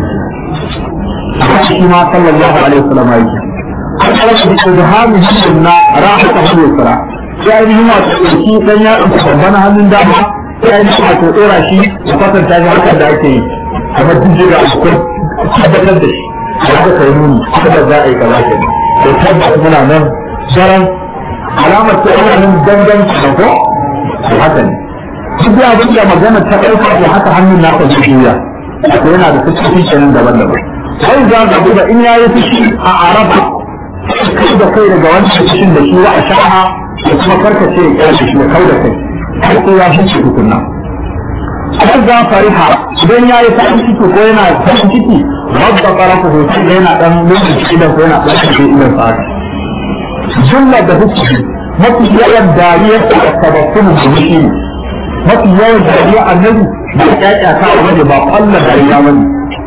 shi ma sallallahu alaihi wasallam yake Allah da ibhami sunna rahata hu yusra sai ni ma shi dan ya babban hannun dama sai ni ma to dora shi da kwatanta shi haka da ake yi kamar jijjiga a cikin tabbatar da shi haka kai nuni haka za a yi kaza ke to tabbata muna nan daren alamar ta ana nan dangan da ko haka ne duk da abin da magana ta ɗauka da haka hannun naka zai juya to yana da fuskoki kenan daban-daban sai za ka duba in ya yi fushi a araba kai da kai daga wancan fushin da shi wa a sha'a da kuma karkace ya kyashe shi ya kau da kai har sai ya fushi tukunna sai za fariha idan ya yi farin ciki ko yana farin ciki rabba ƙarafa hoton da yana ɗan lokaci idan ko yana ɗan ciki idan sa jumla da hukumi mafi yawan dariyar da tabakkunu da shi ne mafi yawan dariya annabi ba kyakya ta wani ba kwallon dariya wani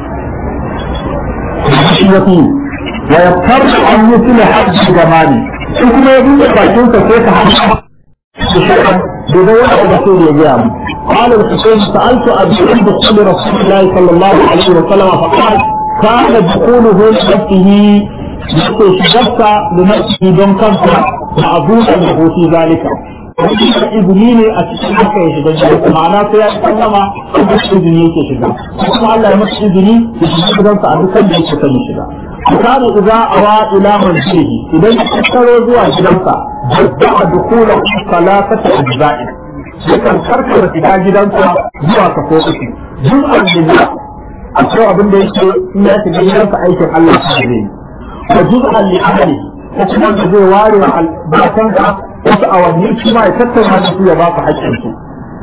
shi ya fi wa ya tarda an yi tuna hajji gamani shi kuma ya buɗe bakinsa sai ka hajji da shakan da zai wani abu sai ya gaya mu قال الحسين سألت أبي عند قول رسول الله صلى الله عليه وسلم فقال كان دخوله لنفسه يقول شجبت لنفسه دون كنفه معذورا له في ذلك izini ne a cikin haka ya shiga gidansa ma'ana sai ya sallama kuma izini yake shiga kuma Allah ya masa izini ya shiga gidansa a dukkan da yake son ya shiga kana idza awa ila manzilihi idan ya tattaro zuwa gidansa jadda dukula salatata ajza'i yakan karkara shiga gidansa zuwa kafo uku jum'an lillah akwai abin da yake in ya shiga gidansa aikin Allah ta zai yi wa juz'an li amali ko kuma da zai ware wa albatansa wasu awanni shi ma ya tattauna da su ya ba su haƙƙin su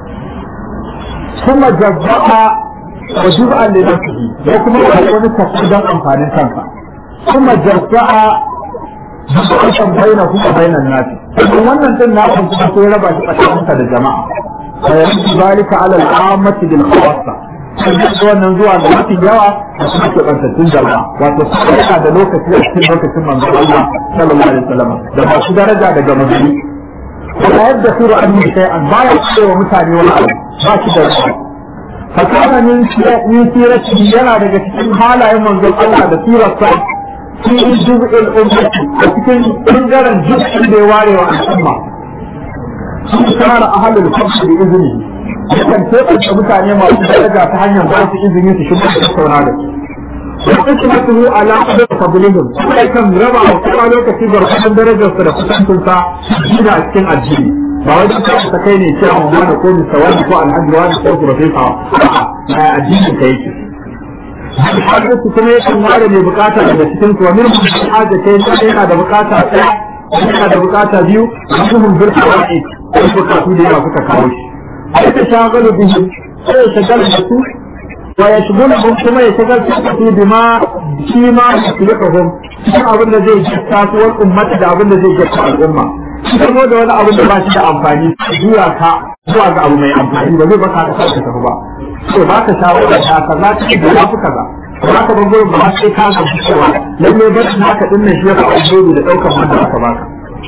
kuma jazza'a wa juz'an li nafsihi ko kuma ya wani tafi don amfanin kansa kuma jazza'a juz'an baina kuma bainan nasi kuma wannan din na kuma sai raba shi tsakaninka da jama'a fa yanzu zalika ala al-ammati bil khawassa wannan zuwa da mafi yawa da kuma keɓantattun jama'a wato kuma yana da lokaci a cikin lokacin manzon Allah sallallahu alaihi wasallam da masu daraja daga mazuni wala yadda suru an yi shay'an baya cewa mutane wani abu ba shi da shi fakana min min sirati yana daga cikin halayen manzon Allah da sirarsa fi juz'il ummati a cikin bangaren juz'in da ya ware wa al'umma sun tsara ahlul fadl bi iznihi yakan taimaka mutane masu daraja ta hanyar ba su izini su shiga da tattauna da su. Wata kuma su ala da fabilihim sai kan raba wa kuma lokaci gargadon darajarsa da kusancinsa gina a cikin addini. Ba wai don kawai ta kai ne cewa mu da ko mista wani ko alhaji wani ko profesa a'a na addinin ka yake. Hajjatu kuma yakan ware mai bukata daga cikin su wa min hajjata yana da bukata ɗaya yana da bukata biyu muhimmin birka wa'i ko bukatu da yawa suka kawo shi. يتشاغل بهم ويشغل بسوء ويشغلهم كما يشغل بسوء بما فيما يصلحهم shi abin da zai jasta su wani ummata da abin da zai jasta al'umma shi kuma da wani abin da ba shi da amfani zuwa ka zuwa ga abu mai amfani ba zai baka ka sauka tafi ba to ba ka shawara da kaza ta da ya fi kaza ba ka bango ba sai ka ga cewa lalle ba shi haka dinnan shi ya fa alheri da daukar wanda aka baka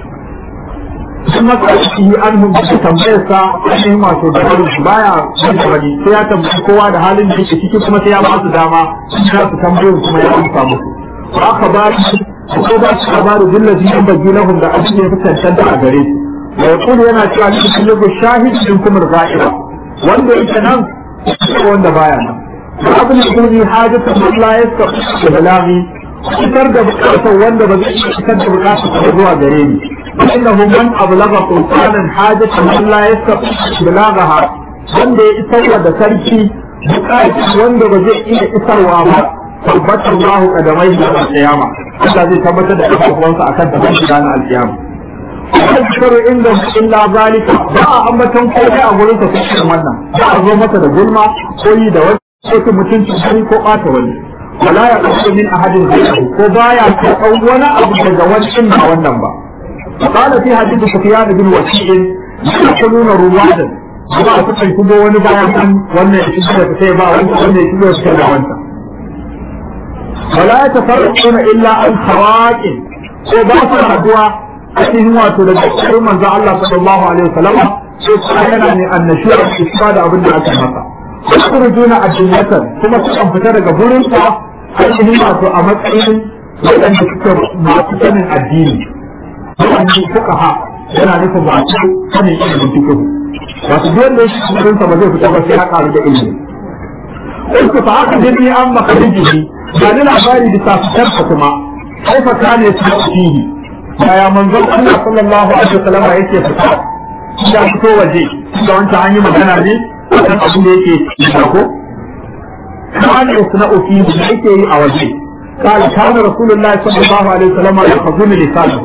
sun masa yi an hundu tambayar sa ainihin wato da wani baya wanda wani sai ya tambayi kowa da halin da yake ciki kuma sai ya ba su dama sun ya su tambayoyin kuma ya amsa musu ba aka ba su ko ba su ka ba da dillazi yan bagi lahum da abin da ya fi cancanta a gare su wa yaqulu yana cewa ni kun yago shahid din kuma za'ira wanda yake nan ko wanda baya nan ba abin da kun yi hajjata Allah ya sa da balami fitar da bukatar wanda ba zai fitar da bukatar zuwa gare ni فإنه من أبلغ سلطانا حاجة من لا يستطيع بلاغها wanda ya isarwa da sarki bukatar wanda ba zai iya isarwa ba tabbatar Allah kadamai da alƙiyama Allah zai tabbatar da kafafuwansa akan tabbata shiga na alƙiyama Kar inda illa zalika ba a ambaton komai a gurin sa sai wannan ba a zo masa da gulma ko yi da wani ko mutunci wani ko ɓata wani wala ya kasu min ahadin zai ko baya karɓar wani abu daga wani inda wannan ba قال في حديث سفيان بن وكيع يأكلون روادا ba a kuka kuma wani bayan an wannan ya shigo da sai ba wanda wannan ya shigo da sai ba wanda wala ya tafarraquna illa an sawaqin ko ba su haduwa a cikin wato daga cikin manzo Allah sallallahu alaihi wasallam sai kuma yana ne annashuwa isba da abin da aka masa yakhrujuna adillatan kuma su kan fita daga gurin sa a cikin wato a matsayin wadanda suke masu sanin addini wannan fuqaha yana nufin ba su sanin ilimin fiqh wato duk wanda yake cikin sa ba zai fita ba sai ya karu da ilimi Ƙulku fa haka jirgi an maka rijiji ba ni labari bisa fitar ka kuma kai fa kane su fihi yaya manzon Allah sallallahu alaihi wasallam yake fita ya fito waje da wancan an yi magana ne akan abin da yake da ko kane su na fihi da yake yi a waje قال كان رسول الله صلى الله عليه وسلم يحفظون لسانه.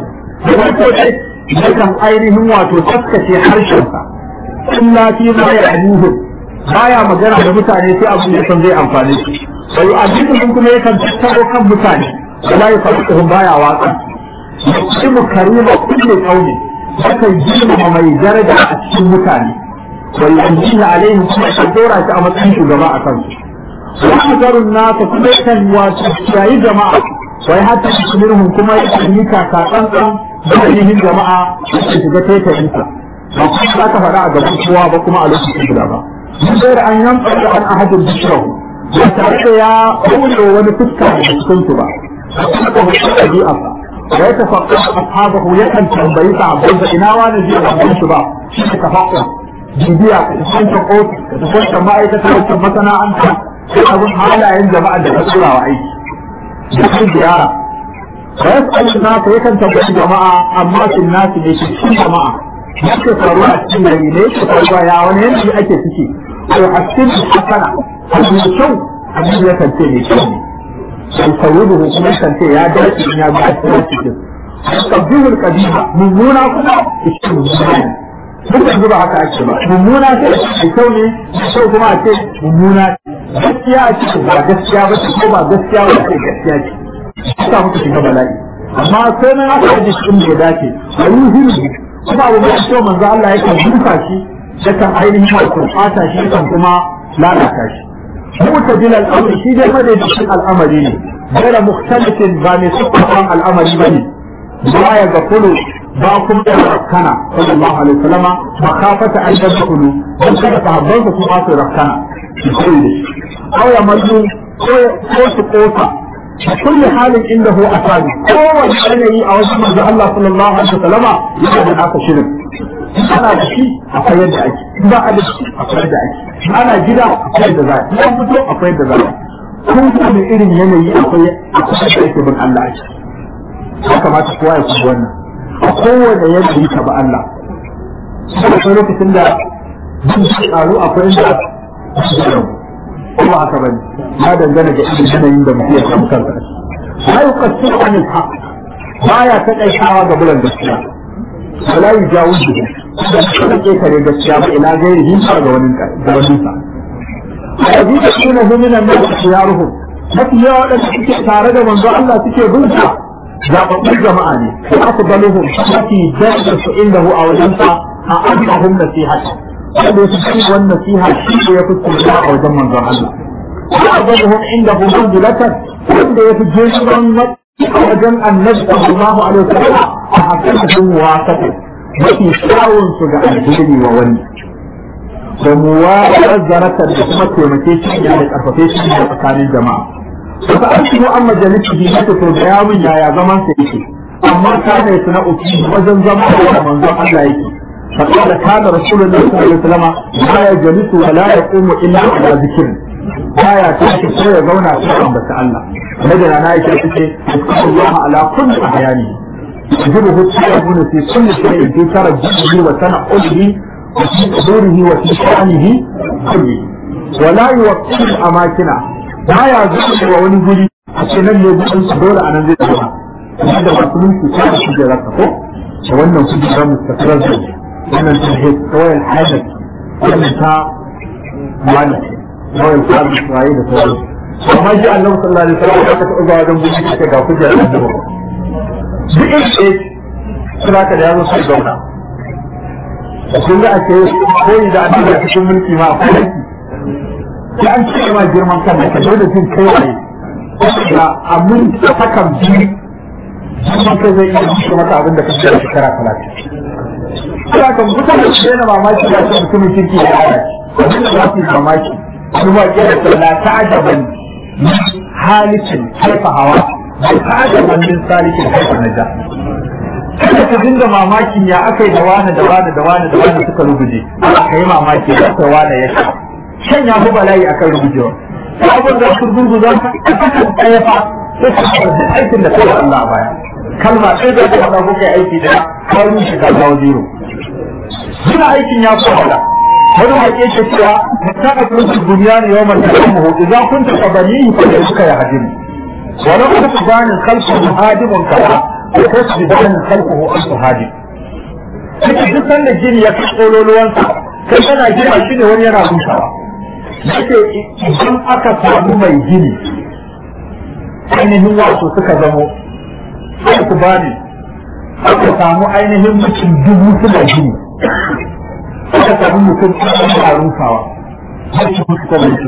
yakan ainihin wato taskace harshensa illa fi ma ya'nuhu baya magana da mutane sai abin da san zai amfane su sai addinin kuma yakan tattaro kan mutane wala ya faɗi baya watsa yusimu karima kulli qawli yakan girmama mai daraja a cikin mutane wa yanjihi alaihim kuma ya dora shi a matsayin shugaba a kansu wa hadarun nasa kuma yakan wato yayi jama'a wai hatta minhum kuma yakan yi kaka tsantsan da ainihin jama'a su shiga taitayinsa ba kuma za ka faɗa a gaban kowa ba kuma a lokacin guda ba mun bayar an yanka da an ahadin bishirahu ba tare da ya kawo wani fuska da cikin su ba a kuma da mutum ɗabi'arsa da ya tafakka ashabahu yakan tambayi sahabbai da ina wani zai rabon su ba shi ne tafakka bibiya ka tafi wancan ofis ka tafi wancan ma'aikata wancan masana'anta sai abin halayen jama'a da ka tura wa aiki da kan ziyara wa yas'alu an-nas yakan tambayi jama'a amma sun nasu ne cikin jama'a yake faruwa a cikin gari ne yake faruwa ya wani yanzu ake ciki to a cikin hasana abu mai kyau abin ya kance mai kyau ne sai sayyudu kuma ya kance ya dace in ya ga cikin cikin kabbihul qadima mummuna kuma cikin mummuna ne duk yanzu ba haka ake ba mummuna ce mai kyau ne kyau kuma a ce mummuna gaskiya a ce ba gaskiya ba ce ko ba gaskiya ba ce gaskiya ce haka muka shiga bala'i amma sai na aka yi cikin da ya dace a yi hirgi kuma abu mai kyau manzo Allah ya kan duka shi ya kan ainihin wato fata shi kan kuma lalata shi mutajil al'amri shi dai madaidaicin al'amari ne gaira mukhtalifin ba mai sukkan al'amari bane ba ya ga kulu ba kuma da rakkana sallallahu alaihi wasallama makafata an yadkhulu dan kada sahabban su kuma su rakkana aw ya mallu ko su kosa كل حال عنده أسامي هو الذي أوجه من الله صلى الله عليه وسلم يجب أن أكون شرك أنا بشي أقيد أجي ما أدري أقيد أجي أنا جدا أقيد ذلك ما بدو أقيد ذلك كل من إذن يني أقيد أقيد أجي من الله أجي haka ma ta kowa ya kuma wannan a kowane yadda yi ba Allah akwai lokacin da bin shi ƙaru akwai inda kuma haka bane ya dangana ga irin yanayin da mutum ya samu kansa la yuqassiru an al-haq baya ta kaitawa ga bulan gaskiya wala yujawizu da kuma ke kare gaskiya ba ila gairi hin ga wani ga wani sa ayi da kuma huminan da siyaruhum mafi yawa wadanda suke tare da manzo Allah suke bin sa zababbun jama'a ne afdaluhum mafi darajar su indahu a wajensa a annahum nasihata wanda ya fi wannan nasiha shi ne ya fi tsira a wajen manzon Allah wa azabuhum indahu manzilatan wanda ya fi jirgin a wajen annabi sallallahu alaihi wasallam a hakikatin wasata mafi kyawun su ga alheri wa wani da muwaƙar zaratar da kuma taimake shi da karfafe shi da tsakanin jama'a Wata an shigo an majalisi bi na to da yawon yaya zaman sa yake amma kana ya suna uki wajen zama da manzon Allah yake فقال كان رسول الله صلى الله عليه وسلم لا يجلس ولا يقوم الا على ذكر baya tashi ko ya zauna sai an bata Allah madana na yake take Allah ala kulli ahyani يجبه التيمم في كل شيء في ترجمه وتنقله وفي حضوره وفي شأنه كله ولا يوقف الأماكن ما يعزل ووني guri a ce nan ne gudun su dole a nan zai zama kuma da masu mulki ta da kujerar ka ko da wannan kujerar mustaqirar zai wannan ta he kawai hajar wannan ta wani kawai ta da tsaye da sauran amma shi annabi sallallahu alaihi wasallam ya taɓa zuwa wajen gudu ce ga kujerar annabi duk in ce suna ka da yazo sai zauna kun ga ake koyi da annabi a cikin mulki ma akwai aiki sai an ce ma girman kan da kaje da jin kai waye da amin hakan biyu girman kai zai iya rushe maka abin da ka ce shekara talatin sai kan mutane su yana mamaki da su mutumin kirki ya hada abin da za su yi mamaki wani waƙe da sallah ta ajaban halikin haifa hawa bai ta ajaban min salikin haifa na ja kada ka dinga mamakin ya aka yi da wani da wani da wani da wani suka rubuje ka yi mamaki da aka wani ya sha shan ya fi bala'i akan rubujewa abin da su gurgu za ka kasan ɗaya fa sai ka fara aikin da kai Allah a baya kalma ɗaya da ka faɗa kuka aiki da ka rushe ka kawo zero suna aikin ya fi wahala wani haƙe ke cewa ta a kurkun duniya ne yawan da kan mahu idan kun ta kabani fa da suka yi hajjini wani kuma su banin kalfin hadimun kaza ko su banin kalfin an su hadi Cikin duk sanda gini ya fi tsololuwansa kai kana gina shi ne wani yana rusawa yake idan aka samu mai gini ainihin wato suka zamo sai ku bani aka samu ainihin mutum dubu suna gini aka samu mutum ɗan a rusawa har su mutu ta mutum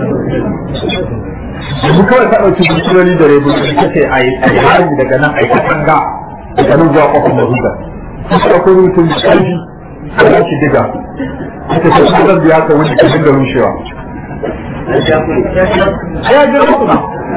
yanzu kawai ka ɗauki musuloli da rebu da kake a yi harbi daga nan a yi katanga daga nan zuwa kofar da huda suka ɗauko mutum da ƙarfi a yashi diga aka ce su zan biya ka wani kafin da rushewa ya ji rukuna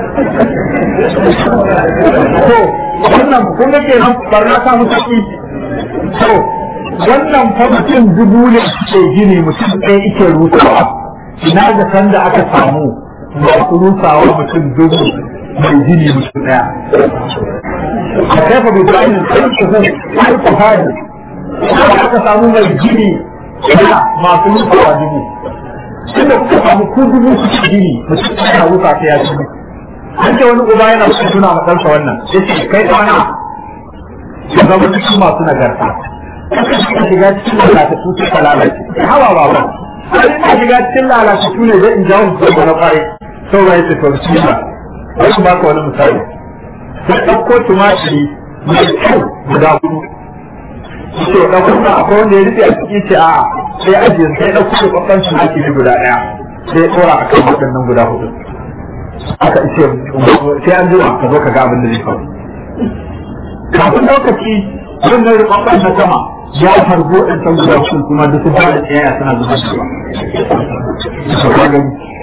to wannan kun ga kenan barna ta mutu to wannan fa mutum dubu ne ke gini mutum ɗaya ike rusawa ina da kan da aka samu masu rusawa mutum dubu mai gini mutum ɗaya a kaifa bai bayan sai ku hadi aka samu mai gini ina masu rusawa dubu inda kuka samu ku dubu su gini mutum ɗaya rusa ta ya ci an ce wani uba yana son tuna ma ɗansa wannan ya ce kai ɗana ya zama cikin masu nagarta ka shiga cikin lalatattu sai ka lalace hawa ba ba sai ka shiga cikin lalatattu ne zai in jawo su da na kwarai sau ba ya ce to shi ba bari ba ka wani misali sai ɗauko tumatiri mai kyau guda hudu ce ɗauko na akwai wanda ya rufe a ciki ce a sai ajiye sai ɗauko da ƙwaƙwan tumatiri guda ɗaya sai ɗora a kan waɗannan guda hudu aka ce sai an jima ka zo ka ga abin da zai faru kafin lokaci wannan rubabban na sama ya harbo ɗan san guda sun kuma da su ba da tsaya suna zuba shi ba.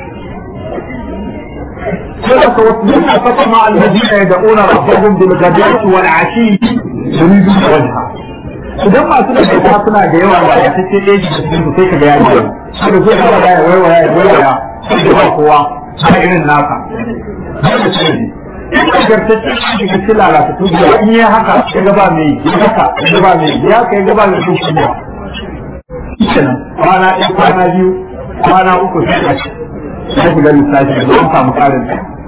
صدق واصبرنا فطمع الذين يدعون ربهم بالغداة والعشي يريدون وجهه idan masu da kai suna da yawa ba ya take ɗaya da cikin su sai ka ga ya yi sai da zai fara da ya waiwaya ya waiwaya sai da ba kowa ba irin naka dole ce ne in ka gartacce shi shiga cikin lalata to da in yi haka ya gaba mai ya haka ya gaba mai ya ka ya gaba mai duk ne kenan kwana ɗaya kwana biyu kwana uku sai ka sai shiga lissafi da an samu ƙarin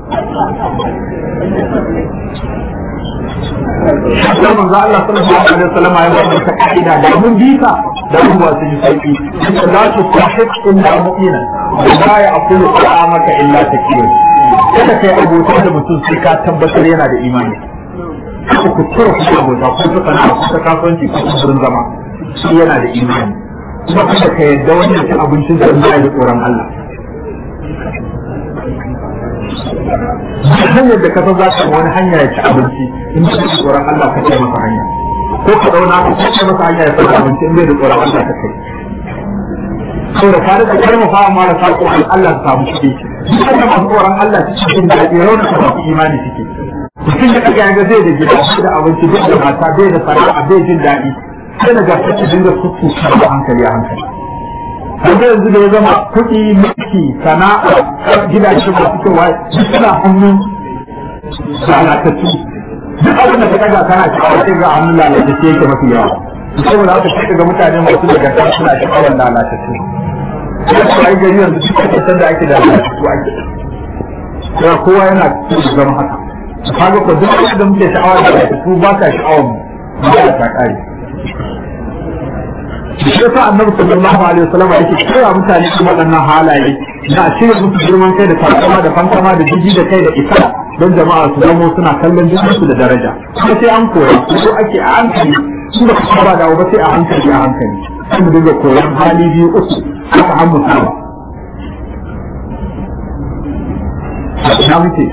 Shakar manzo Allah sallallahu alaihi wasallam ya bada ta ka'ida da mun bisa da mun ba su yi sauki la tu tahid illa mu'mina la ya'kulu ta'amaka illa takiyun kada kai abota da mutum sai ka tabbatar yana da imani kada ku tura ku abota ko ta sana'a ko ta kasuwanci ko ta wurin zama shi yana da imani kuma kada ka yarda wannan cin abincin da ba da tsoron Allah hanyar da ka san za ka wani hanya ya ci abinci in ba da tsoron Allah ka ce masa hanya ko ka dauna ka ce masa hanya ya ci abinci in bai da tsoron Allah ka kai saboda ka da karfafa amma da sako Allah ta samu shi duk da masu tsoron Allah cikin daɗi rauna ta masu imani suke mutum da kaga yaga zai da gida da abinci bai da mata bai da sana'a bai jin daɗi sai na gasa ta dinga kuku a hankali a hankali kaga yanzu da ya zama kuɗi mulki sana'a gidaje masu kyau duk suna hannun lalatattu duk abin da ka daga kana sha'awa sai ga hannun lalace sai yake mafi yawa saboda haka sai ga mutane masu daga kan suna sha'awar lalatattu sai ku ai gari yanzu duk kasar da ake da lalatattu ake sai kowa yana cikin zama haka kaga ko duk da muke sha'awar lalatattu ba ka sha'awar mu ba ta kare shi yasa annabi sallallahu alaihi wasallam yake kira mutane su waɗannan halaye na cire musu girman kai da takama da fankama da jiji da kai da isa don jama'a su zamo suna kallon su da daraja kuma sai an koya ko ake a hankali su da kuma ba dawo ba sai a hankali a hankali sai mu dinga koyan hali biyu uku haka an musawa na muke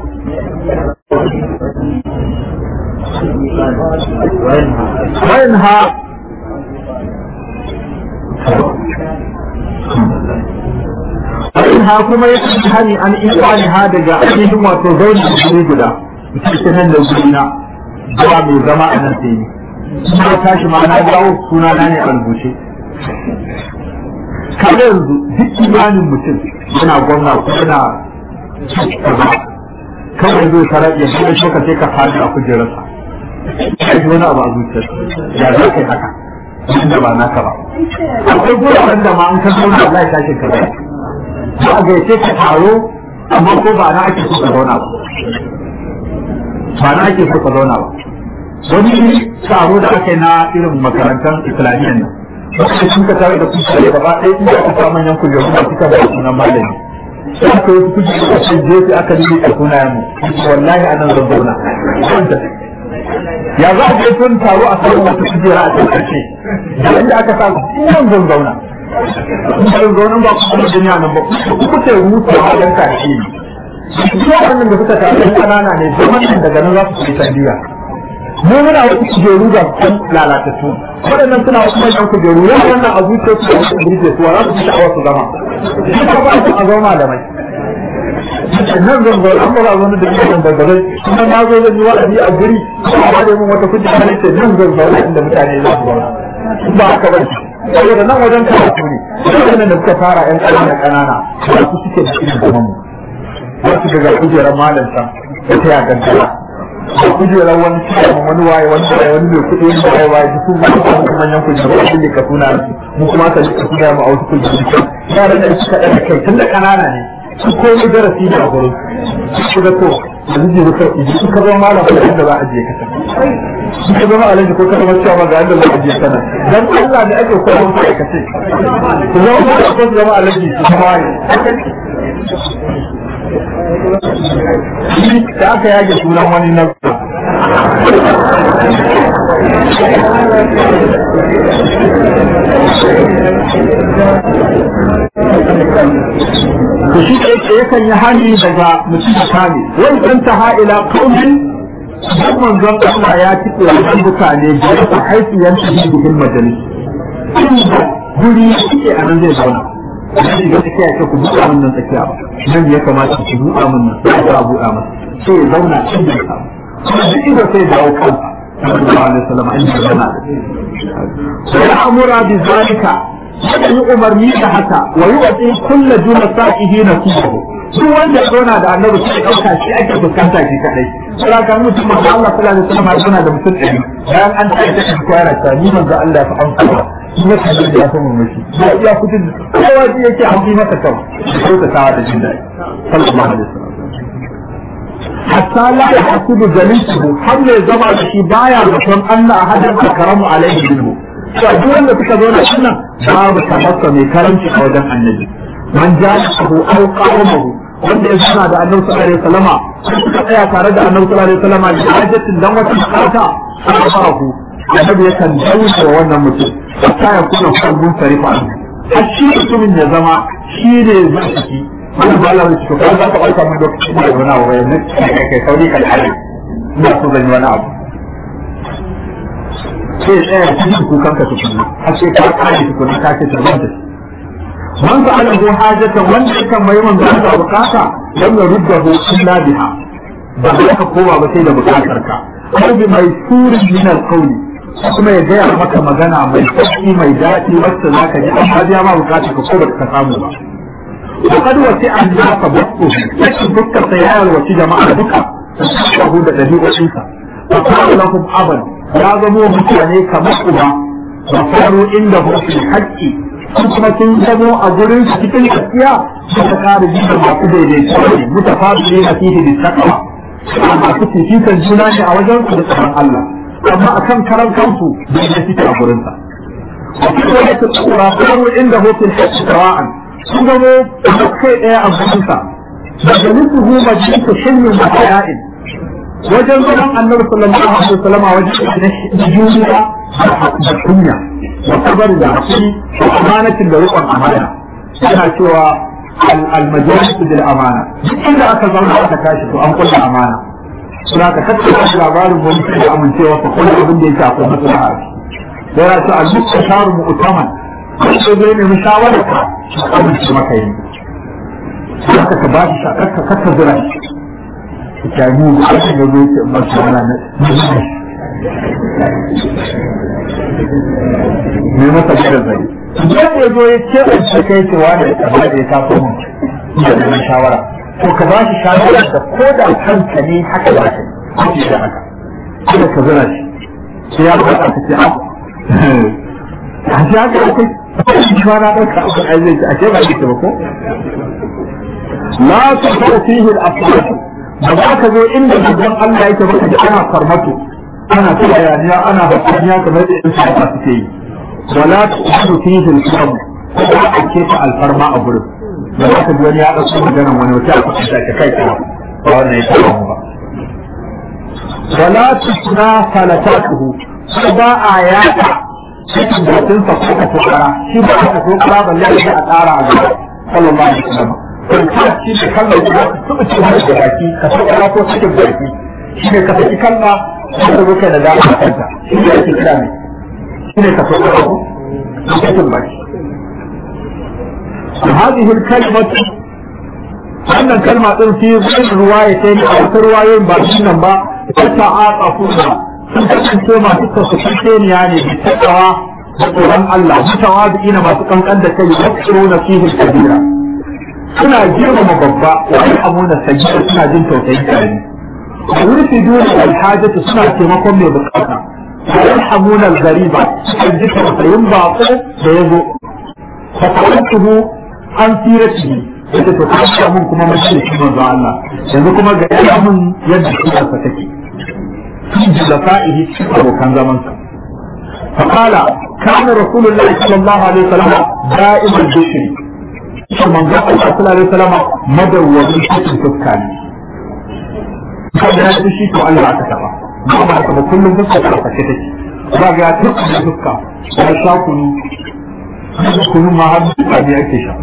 وينهى وإنها كما يتحني عن إيقانها دقاء أنهم وتزون بجري قدا بسيطنان لو قلنا جوا من زماء نسيني kuma tashi ma na dawo suna na ne a rubuce kada yanzu duk imanin mutum yana gwamna ko yana kaza kawai zai tarar ya kuma shi ka sai ka fadi a kujerarsa kai wani abu a zuciyarsa ya za ka yi haka wanda ba naka ba akwai guraren da ma an ka zauna Allah ya tashi ka zai ba a gaice ka taro amma ko ba na ake so ka zauna ba ba na ake so ka zauna ba wani taro da aka yi na irin makarantar islamiyyar nan wanda sun ka tare da kusa da gaba ɗaya inda aka sa manyan kujeru da suka ba sunan malami sai aka yi kujeru da sai jefi aka yi a sunayen mu wallahi a nan zan zauna ya za a je tun taro a samun wata kujera a tsarkace da inda aka sa nan zan zauna in zan zauna ba ku kuma duniya nan ba ku ce rutu a wajen kashi ne su wannan da suka tafi kanana ne zaman nan daga nan za su fi sandiya mu muna wasu kujeru da kan lalatattu waɗannan suna wasu manyan kujeru yana wannan a zuciya su da wasu birge su za su fi sha'awar su zama shi ka ba su a zama malamai nan zan zo an ba wani da ke da gare kuma na zo zan yi wa'azi a guri ba da mun wata kujera ne ce nan zan zauna inda mutane za su zauna ba haka ba saboda nan wajen karatu ne wannan da suka fara yan ƙanana ƙanana ba su suke da irin zaman mu wasu daga kujerar malamta da ta ya gantara da kujerar wani cikin wani waye wani waye wani mai kuɗi wani waye waye duk sun zama kuma manyan kujeru a cikin ka suna mu kuma ka ka suna mu a wasu kujeru yaran da suka ɗaga kai tun da ƙanana ne su komai darasi ne a gurin su ga to da zai rufe idan su ka zama malam da inda za a je ka su ka zama alaji ko ka zama cewa ga inda za a je kana dan Allah ne ake koyar musu aikace su zama malam ko su zama alaji su zama waye da aka yage sunan wani na to shi da yakan yi hani daga mutum da kame wani ɗan ta ha'ila kaumin dan manzon Allah ya ci tsoron mutane da ya haifu yan tafi bikin majalis guri suke a nan zai zauna da shi ga tsakiya ce ku buɗa min nan tsakiya ba nan ya kamata ku buɗa min nan sai ka buɗa masa sai ya zauna inda ya samu kuma duk inda sai dawo kansa sallallahu alaihi wasallam inda ya zauna sai ya amura bi zalika yakan yi umarni da haka wa yi wa kulla juna sa'ihi na kubahu duk wanda ya zauna da annabi sai ɗauka shi ake fuskanta shi kadai sai ka mutum ma Allah sallallahu alaihi wasallam ya zauna da mutum ɗari bayan an tafi ta kan kwara ta ni manzo Allah ya fa amsa shi ne kan da ya fa mu mishi ya iya kudin kowa ji yake haƙi masa kan ko ta tawa da jin daɗi sallallahu alaihi wasallam hatta la yahsudu jalisuhu har ya zama da shi baya zaton Allah ahadan akramu alaihi minhu cewa duk wanda suka zo da wannan babu tabbata mai karanci a wajen annabi man ja'ahu aw qawmuhu wanda ya suna da annabi sallallahu alaihi wasallama suka tsaya tare da annabi sallallahu alaihi wasallama da hajjatin dan wata bukata aka farahu annabi ya kan dauke wannan mutum hatta ya kuna kalbun sarifa har shi mutumin ya zama shi ne zaki wani ba Allah ya ko za ka aika mun lokacin da wani abu ya ne kai kai sauri kan hali ina so zan yi wani abu sai tsaya cikin kukan ka tukuna har sai ka kare tukuna ka ce tarban da man ka ala hajatan wanda ya kan mai manzo da bukata dan ya rudda hu illa biha ba za ka koma ba sai da bukatar ka aw bi mai surin min alqawli kuma ya gaya maka magana mai sauki mai daɗi wacce za ka ji amma biya ma bukatar ka ko ba ka samu ba وقد وسع الناس بطه لكن دكا سيارة وسي جماعة دكا تشبه da ɗabi'o'insa فقال لهم أبا يا زمو متعني كما أبا وصاروا عنده في الحق kuma sun zamo a gurin su cikin gaskiya suka kare jikin masu daidaito ne mutafadili na fihi da takawa masu fifikan juna ne a wajen su da tsaron Allah amma akan karan kansu da ya fita a gurin sa وفي رواية الأخرى قالوا عنده في الحج سواء سنجموا kai ɗaya a gurinsa majalisuhu majalisu shirmin wa haya'in wajen zaman annabi sallallahu alaihi wasallam wajen juriya da kunya wa sabar da hakuri da amanatin da riƙon amana yana cewa al-majalisu bil amana duk inda aka zauna aka tashi to an kulla amana suna ka tattara labarin wani da amincewa ka kulla abin da yake akwai maslaha yana ce al-mustasharu mu'taman sai zai nemi shawarar ka amince maka yi haka ka ba shi shakarka kaka zira shi ka mu da aka ga zo ke masu wala na ne masa gidan zai idan ya zo ya ce a ce kai ce wani da ba da ya taso mun da neman shawara to ka ba shi shawara da ko da kanka ne haka ba ka yi da haka kada ka zira shi sai ya ba ka ce a a shi haka akwai shi ma na ɗauka abin aizai a ce ba ita ba ko لا تفعل فيه الأفعال بذاك ذو إن جبن الله يتبقى أنا فرمته أنا تبيانيا أنا بطنيا كما يدعي سعفاتي ولا تفعل فيه الكرم ولا أكيف الفرماء أبرد بذاك الدنيا أصول جنم ونوتاء فقشاك كيف فأنا يتبقى ولا تسنى فلتاته سبا آيات cikin batun sa kuka tukara shi ba aka tukara balle da a tsara a gaba sallallahu alaihi wasallam kwanta shi ne kalmar da su ba ce wani da baki ka so kana ko cikin baki shi ne ka saki kalma ka zo kai da dama kanta shi ne ake kira ne shi ne ka so kana ko cikin baki هذه الكلمة wannan kalma din fi zai ruwaya ta ne a wata ruwayoyin ba shi nan ba ta ta'aqa kuma sun kasance masu kasance ne bi takawa da tsoron Allah mutawa da ina masu kankan da kai wasu na fihi kabira suna girmama babba wa amuna sajida suna jin tausayin karami a wurfi dole alhajatu suna taimakon mai bukata wa yarhamuna al-ghariba sukan ji tausayin bako da yazo fa ta'atuhu an siratihi yadda to kashe mun kuma mace shi manzo Allah yanzu kuma ga ya mun yadda shi ta take fi jalafa'ihi abokan zaman sa فقال كان رسول الله صلى الله عليه وسلم دائما البشر shi manzo Allah sallallahu alaihi wasallam madawwami cikin fuska ne kada ya shi to Allah aka taba ba ba ka ba kullum fuska ta fashe take ba ga ya tuka da fuska ya sha kunu kunu ma har da ne ake sha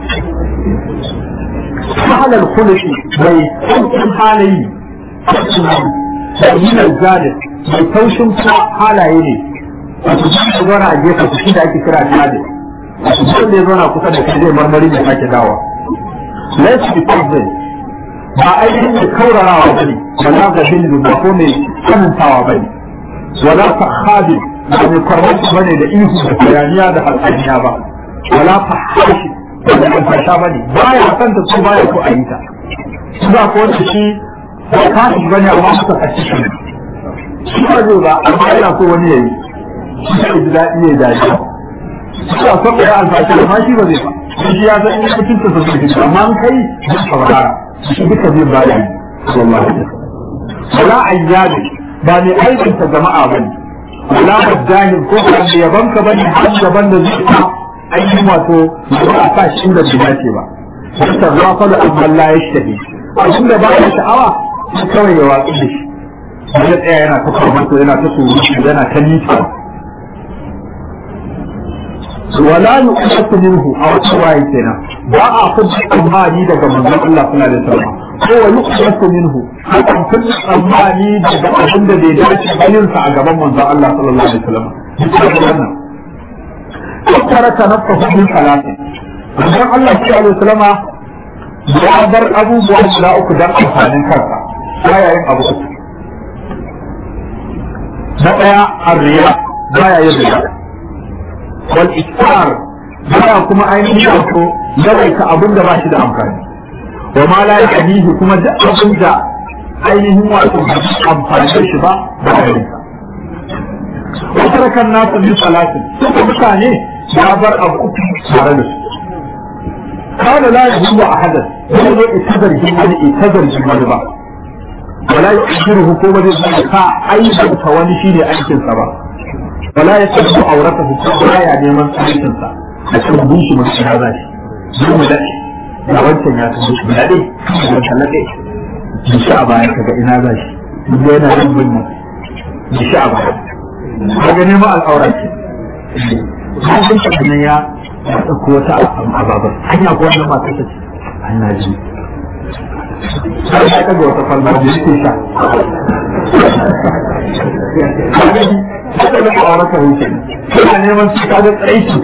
halal khuluqi bai tausin halayi da yin zalim mai taushin halaye ne wato shi zona a gefe shi da ake kira zalim mutum da ya zauna kusa da kai zai marmari da sake dawa let's be positive ba ainihin da kaurarawa ba ne wala ga hindu ba ko mai tsanantawa ba ne wala fahabi ba mai kwarmanci ba ne da ihu da bayaniya da hatsaniya ba wala fahashi ba da alfasha ba ne ba ya san ta ko ba ya ko a yi ta shi ba ko wanda shi ba kashi ba ne amma suka kashi shi ne shi ba zai ba amma yana so wani ya yi shi ka ji daɗi ya daɗi suka saba ya alfashi amma shi ba zai ba shi ya san in mutum ta zai shi amma an kai zai saurara shi duka zai ba da wallahi wala ayyabi ba ne aikin ta jama'a bane wala majahil ko ba da yaban ka bane har gaban da zai ta ainihin wato ba a sa shi inda bai dace ba wata rafa da amma la yashtahi abin da ba ya sha'awa sai kawai ya watsi da shi ya tsaya yana ta farmato yana ta surutu yana ta nita wala yuqatu minhu aw tawaye kenan ba a kudin tsammani daga manzon Allah sallallahu alaihi wasallam ko wa yuqatu minhu hakan kudin tsammani daga abin da bai dace bayin sa a gaban manzon Allah sallallahu alaihi wasallam wannan taraka nafsahu min salati manzon Allah sallallahu alaihi wasallam ya bar abubuwa guda uku dan amfanin kansa baya yin abu uku na daya arriya baya yin riya والإكثار baya kuma ainihin wato yawaita abin da ba shi da amfani wa ma la yahdihi kuma duk abin da ainihin wato amfani da shi ba da ayyuka wata rakan nasu min salatin suka mutane ya bar abu tare da su kana la yuhibbu ahadan wani ne itazar wani itazar wani ba wala yujiruhu ko ba zai ka aibanta wani shine aikin sa ba wala yatabbu auratahu ko baya neman aikin sa a cikin bunshi mun shi haza shi zai mu dace da wancan ya tafi shi da dai da kallake shi sha baya kaga ina za shi duk yana yin bunni shi sha baya kaga neman al'aura ce har sun ta ya ya ɗauko wata ababar hanya ko wannan mata ta ce an na ji har ya ɗaga wata falma da yake sha haka da ƙawarata huce suna neman su kaga tsaiki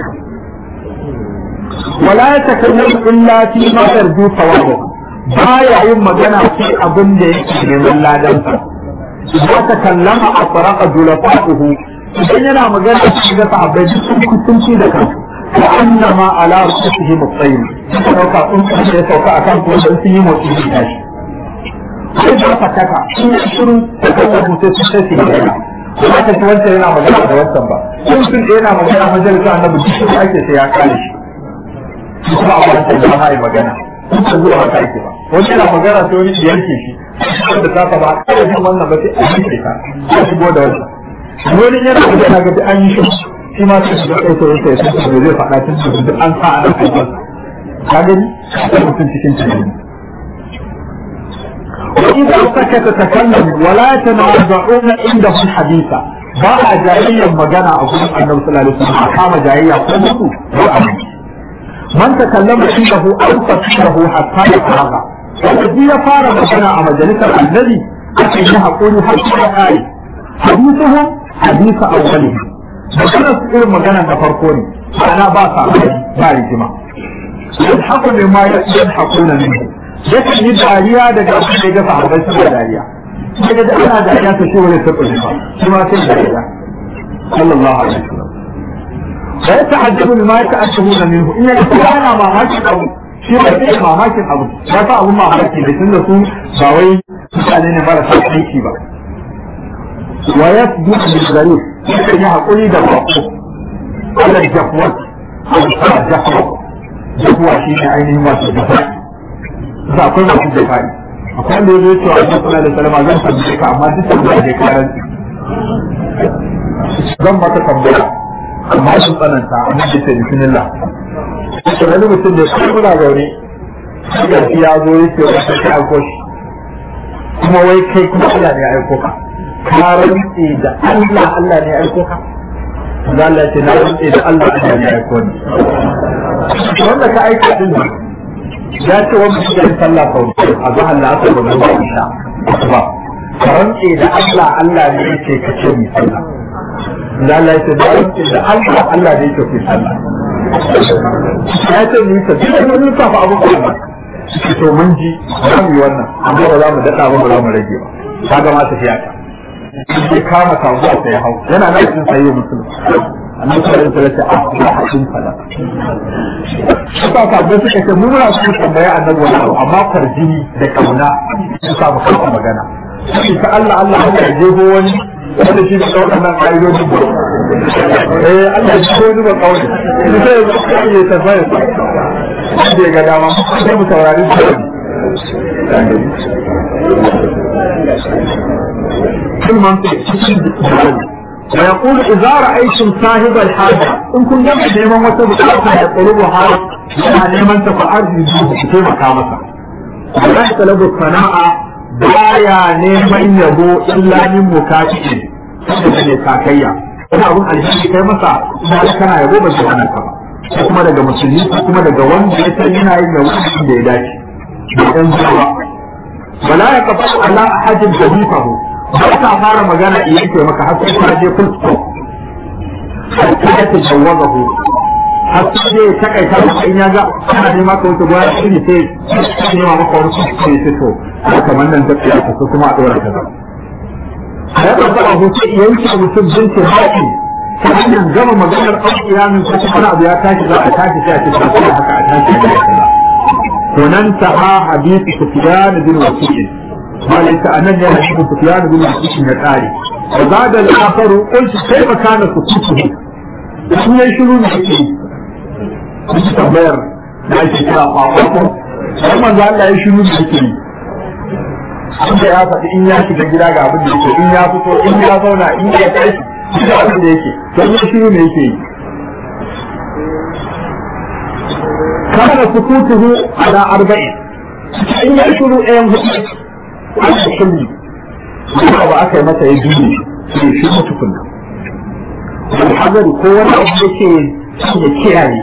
wala ya takallamu illa fi ma yarju sawabu baya yin magana sai abin da yake neman ladansa idan ka kallama a faraka dulafahu idan yana magana su ga sahabbai sun kusanci da kansu wa annama ala rusulihi mutsayin suka dauka in kuma ya sauka akan ko dan sun yi motsi da tashi sai da fataka sun shiru da kallon mutum sun sai su gaba ba ta ci wancan yana magana da wancan ba sun sun yana magana majalisa annabi duk shi ake sai ya kare shi kuma abu da ta yi magana sun zuwa haka ake ba wani yana magana sai wani yanke shi da ta ba a kare jin wannan ba sai a yanke ta ya shigo da wancan wani yana magana ga an yi shi shi ma sai da kai sai sai sai zai faɗa tun da duk an sa a nan kai ka gani sai mutum cikin tunani وإذا سكت تكلم ولا يتنازعون عنده الحديث ba a jayayyar magana a gurin annabi sallallahu alaihi wasallam a kama jayayya ko mutu ba a man takallama indahu an fasilahu hatta yafraga wanda ji ya fara magana a majalisar annabi ake yi hakuri har sai ya kare hadithuhu hadithu awwalihi magana su irin magana da farko ne ana ba sa ba rigima yadhaku mimma yadhakuna minhu yakan yi dariya daga abin da ya ga sahabbai suna dariya sai ga ana dariya ta shi wani taɓa ba shi ma sai dariya sallallahu alaihi wasallam wa ya ta'ajjabu bima yata'ajjabuna minhu in ya ga ana mamakin abu shi ba sai mamakin abu ya fa abun mamaki da tunda su ba wai mutane ne marasa aiki ba wa yasbu bil gharib yakan yi hakuri da bako ala jahwat ala jahwat jahwa shi ne ainihin wato jahwat za akwai masu jafari akwai wanda ya zo cewa a sallallahu alaihi wasallam zan tambaye ka amma duk tambaya da karan zan maka tambaya amma sun tsananta amma da ce bismillah to wani mutum da shi kuna zaune ga shi ya zo yake wata ta aiko shi kuma wai kai kuma Allah ne ya aiko ka ka rantse da Allah Allah ne ya aiko ka da Allah ce na rantse da Allah Allah ne ya aiko ni wanda ka aika din nan ya ce wani shi da sallah sau a zahar da aka gudu ba isha ba rantse da Allah Allah ne yake ka ce mi sallah da Allah yake da rantse da Allah Allah ne yake ku sallah ya ce ni ta duk wani safa abu ko ba to mun ji za mu yi wannan amma ba za mu daɗa ba ba za mu rage ba ka ga ma tafiya ka sai kama sabuwa sai hau yana nan cikin sayi musulun annabi sallallahu alaihi wasallam a ya hadin fala suka sabbai suka ce mu muna so tambaya annabi wani abu amma farjini da kauna su samu kafa magana sai ta Allah Allah Allah ya jego wani wanda shi da waɗannan ƙa'idojin ba eh Allah ya jego wani ba kawai sai ya zaka iya tafiya wanda ya ga dama sai mu saurari shi كل منطق ويقول إذا رأيتم صاحب الحاجة إن كنت جمع دائما وتبقى يطلبها يعني نيمان تفعل في مكامسة ولا يطلب الصناعة بايا نيمان يبو إلا من مكاتئ saboda ne sakayya wani abun alheri kai masa ina kana yabo ba shi wannan ba ko kuma daga musulmi ko kuma daga wanda ya san yana yin yabo da ya dace da ɗan zuwa wala ya kafa ala ahadin dabifahu ba ka fara magana in yake maka har sai ka je full stop hatta ya tajawaza ku har sai dai ya takaita maka in ya ga kana nema ka wuce goya shi sai ya nema maka wani su sai sai to kamar nan da ya ta kuma a dora kaza ya ba ba ku ce yanke mutum jinsi haƙi ta hanyar gama maganar aukiyamin ko kuma abu ya tashi za a tashi sai a ce ba haka a tashi da kaza to nan ta ha hadisi sufyan bin wasiq malaka anan ne hadisi Sufyan bin Al-Hakim ya kare wa zada al-akharu qultu kayfa kana sukutuhu sun yi shiru ne yake kuma tambayar da ake kira kwakwakwa sai manzo Allah ya shiru ne yake Inda ya faɗi in ya shiga gida ga abin da yake in ya fito in ya zauna in ya tashi shi da abin da yake don ya shiru ne yake yi kana sukutuhu ala arba'in in ya shiru ɗayan hudu an da shirri kuma ba aka yi masa ya biyu ne shi mutu kunna alhazari ko wani abu da ke ya kiyaye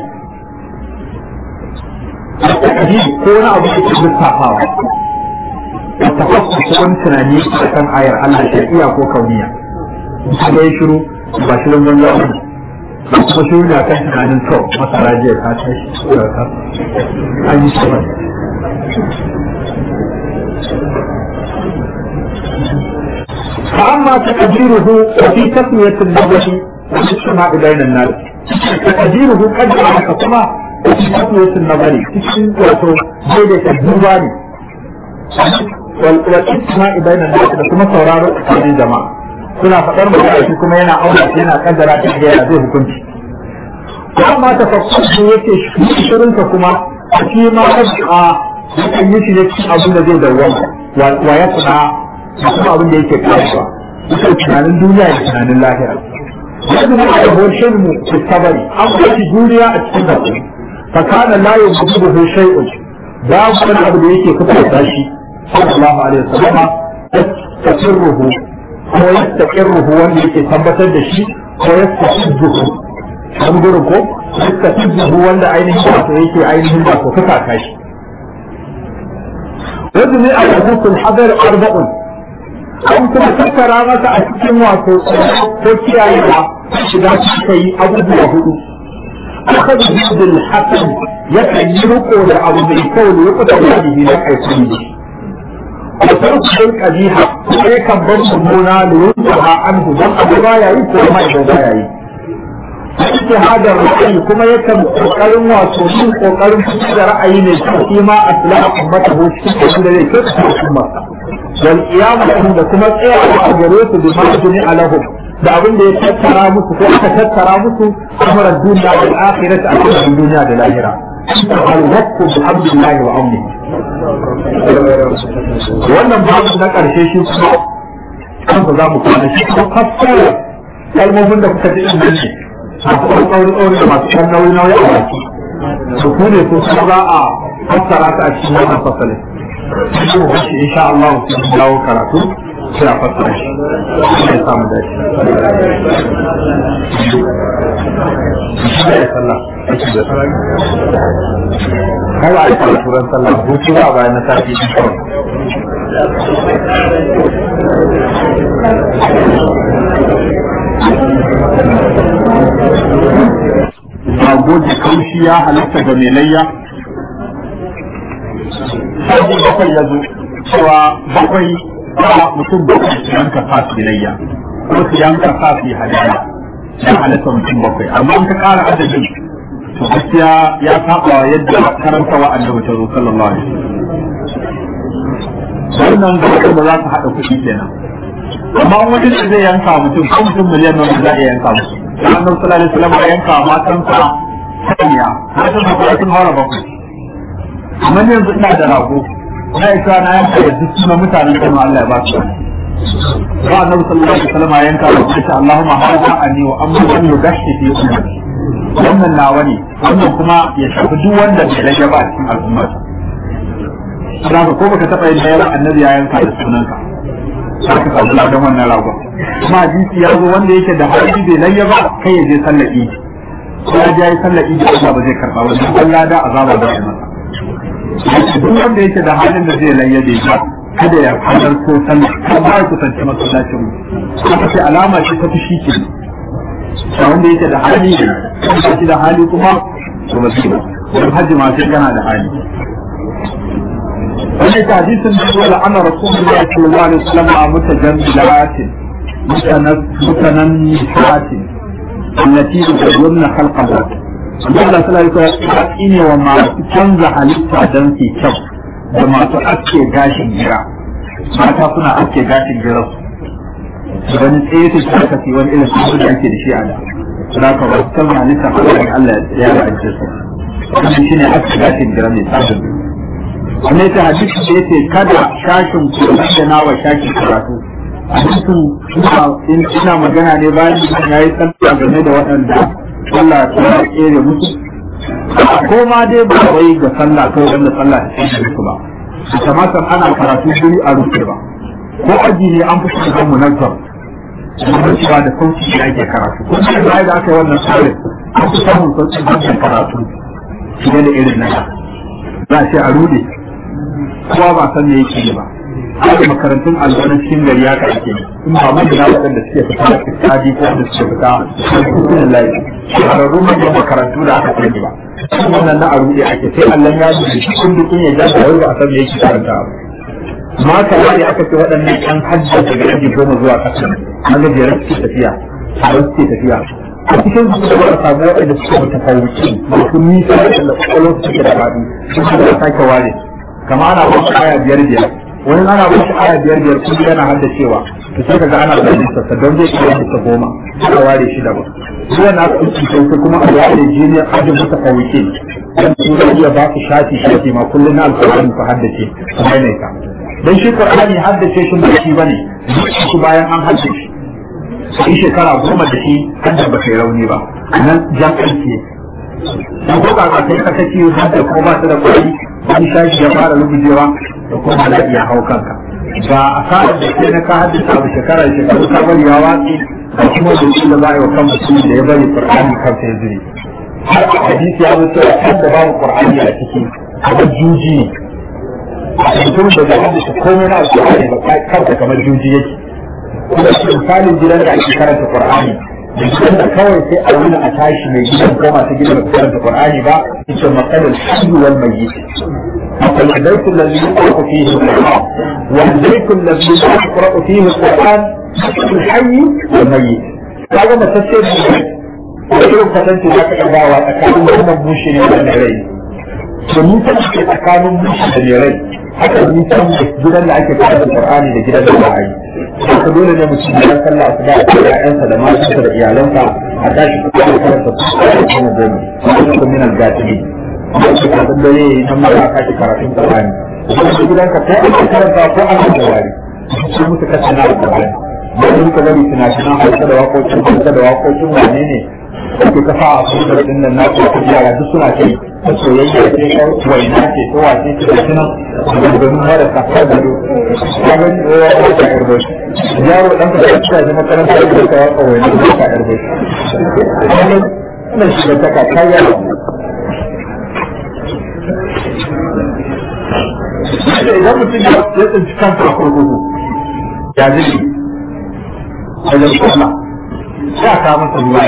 ko wani abu da ke lissafawa wata fasu ko wani tunani a kan ayar Allah shari'a ko kauniya kuma ya shiru ba shirin banza ba ba kuma shiru ne a kan tunanin to masara jiya ta tashi an yi shi فأما تقديره وفي تسمية النبي والاجتماع بين الناس تقديره قد على كما وفي تسمية النظر تسمية وتو زيدة الدوباني والاجتماع بين الناس كما sauraro tsakanin jama'a suna faɗar magana shi kuma yana auna shi yana kaddara ta da yana zai hukunci amma ta fakkar yake shirinka kuma shi ma a yakan yi shi ne cikin abin da zai dawwama wa ya kuna kuma abin da yake karewa yake tunanin duniya da tunanin lahira yadda na da hoshin mu su sabari an kwaci duniya a cikin da fa kana la yubudu shay'un babu wani abu da yake kuka da shi sallallahu alaihi wasallam yastakirruhu ko yastakirruhu wanda yake tabbatar da shi ko yastakirruhu an gurin ko yastakirruhu wanda ainihin wato yake ainihin wato kuka kashi وجمع حقوق الحضر أربع an kuma tattara masa a cikin wato ko kiyayewa shiga suka yi abubuwa hudu aka da hudun hasan ya kan yi riko da abu mai kyau da ya kuta da bihi na aikuni ne da farkon kabiha kuma ya kan bar mummuna da yanzu ha an don abu ba ya yi ko ma idan ba ya yi ake hadar ra'ayi kuma yakan kokarin wato yin kokarin fitar da ra'ayi ne shi ma aslaha ummata ko cikin abin da zai kyauta al'umma wal qiyamah da kuma tsayawa a gare su bi majini alahum da abin da ya tattara musu ko aka tattara musu amuran duniya da akhirati a cikin duniya da lahira al waqtu bi hamdillahi wa amni wannan babu na karshe shi kuma kansa za mu kwana shi ko fassara kalmomin da kuka ji din nan ne masu ɗan tsauri tsauri da masu ɗan nauyi nauyi a baki su ku ne ko kuma za a fassara ta a cikin wannan fasalin shi mu bashi insha Allah su dawo karatu sai a fassara shi sai ya samu dashi shi ne sallah kai ba a yi karatu ran sallah hutu ba bayan na tafi shi kawai rago da kaushi ya halatta ga mai layya sai bakwai ya zo cewa bakwai ba mutum bakwai su yanka fasi layya ko su yanka fasi hadaya ya halatta mutum bakwai amma in ka kara adadin to gaskiya ya saba yadda karanta wa annabi ta zo sallallahu alaihi wasallam wannan bakwai ba za su haɗa kuɗi kenan amma wani da zai yanka mutum ko mutum miliyan nan za a yanka musu da annabi sallallahu alaihi wasallam ya yanka matansa sanya matan da kuma sun haura bakwai amma ne yanzu ina da rago na isa na yanka da duk sunan mutanen kan Allah ya ba su ba annabi sallallahu alaihi wasallam ya yanka da shi Allahumma hada anni wa amma man yudashi fi ummati wannan nawa ne wannan kuma ya shafi duk wanda bai rage ba a cikin al'umma Saboda ko baka taɓa yin da annabi ya yanka da sunanka za ka samu ladan wannan ragon kuma hadisi ya zo wanda yake da hali bai layya ba kai ya je sallar idi ko ya je sallar idi Allah ba zai karba ba dan Allah da azaba da ya masa duk wanda yake da halin da zai layya bai ba kada ya hadar ko sallar kan ba ku tantance masallacin mu haka ce alama ce ta fushi ke da wanda yake da hali ne shi da hali kuma to ba shi ba dan hajji ma sai kana da hali wani hadisin da wala ana rasulullahi sallallahu alaihi wasallam a mutajammilatin mutanannihatin allati yuzurna khalqaha Allah sallallahu alaihi wasallam ne wa masu canza halitta dan su kyau da masu aske gashin gira mata suna ake gashin girar wani tsaye ta shi aka fi wani irin su da ake da shi a da suna ka wasu kan halitta ko da Allah ya ra'aje su wannan shine ake gashin girar mai tsarin wannan ita hadisi da yake kada shashin ku da nawa shashin karatu hadisin ina magana ne bayan ya yi tsanta game da waɗanda Allah ya kere musu ko ma dai ba wai ga sallah ko wanda sallah ta ce musu ba kamata ana karatu guri a rufe ba ko aji ne an fi shiga munazzam da cewa da sauki da ake karatu ko da bai da aka yi wannan tsarin an fi samun sauki da karatu fiye da irin nan za a ce a rude kowa ba san me yake ba haka makarantun alwani cikin gari ya karke in ba mai da waɗanda suke fita da fitadi ko da suke fita da kusurin layi shahararrun manyan makarantu da aka sani ba wannan na aruɗe ake sai Allah ya ji shi kun dukun ya jaga wai ba a san me yake karanta ba ma ka wani aka ce waɗannan ƴan hajjar daga aji goma zuwa ƙasa na gajeren suke tafiya a suke tafiya a cikin su da wata samu waɗanda suke mutafawuci masu nisa da kwakwalwar suke da faɗi sun da sake ware kama ana wasu aya biyar biyar wani ana wasu aya biyar biyar kuma yana hada cewa to sai kaga ana da lissa don zai iya lissa goma a ware shi daban su yana kuci sai kuma a ware jiniyar ajin mutafawuci dan su zai iya ba su shafi shafi ma kullum na alƙur'ani ku haddace su maimaita dan shi qur'ani haddace shi ba shi bane shi bayan an haddace sai shekara goma da shi hadda ba kai rauni ba nan jam'an ce dan ko ka ka kai ka kace hadda ko ba ta da kuɗi wani shashi ya fara rubujewa da kuma da iya hau kanka ba a sa'ar da ke na ka haddace abu shekara shekaru ka bari ya watsi da kuma da shi da za a yi wa kan mutum da ya bari qur'ani kansa ya zuri har a hadisi ya zo cewa kan da babu qur'ani a ciki kamar juji ne mutum da zai haddace komai na alƙur'ani ba kanka kamar juji yake kuma misalin gidan da ake karanta qur'ani da gidan da kawai sai a wuni a tashi mai gidan ko masu gidan da karanta qur'ani ba yace matsalar hayyu wal mayyit مثل البيت الذي يقرأ فيه القرآن والبيت الذي يقرأ فيه القرآن الحي والميت هذا ما تفسير وكيف فتنت ذاك الدعوة أكادوا هم المشرين والنعرين فنيسا أكادوا المشرين والنعرين haka nisan gidan da ake karanta Qur'ani da gidan da ba a yi haka dole ne mutum ya sallah su ba da ƴaƴansa da matansa da iyalansa a tashi kuma da karanta kuma goma kuma kuma min al-gatibi kuma su ka san dare nan ma ka shi karatun Qur'ani kuma su gidanka ko an karanta ko an da wari su mutu kace na Qur'ani da duka bari tunanin hausa da waƙoƙin hausa da waƙoƙin wane ne ake kafa a kusa din nan na ko yara duk suna ce ta soyayya ce ko waina ce ko wace ce da sunan maganganun mara kafar da do ya ga ni ya ga ta yarda yaro dan ka ta da makaranta da ta waka waina da ta yarda wannan shi da ta ka kaya idan mutum ya tsinci kansa a kurkuku ya zai wajen kuma ya kawo masa ruwa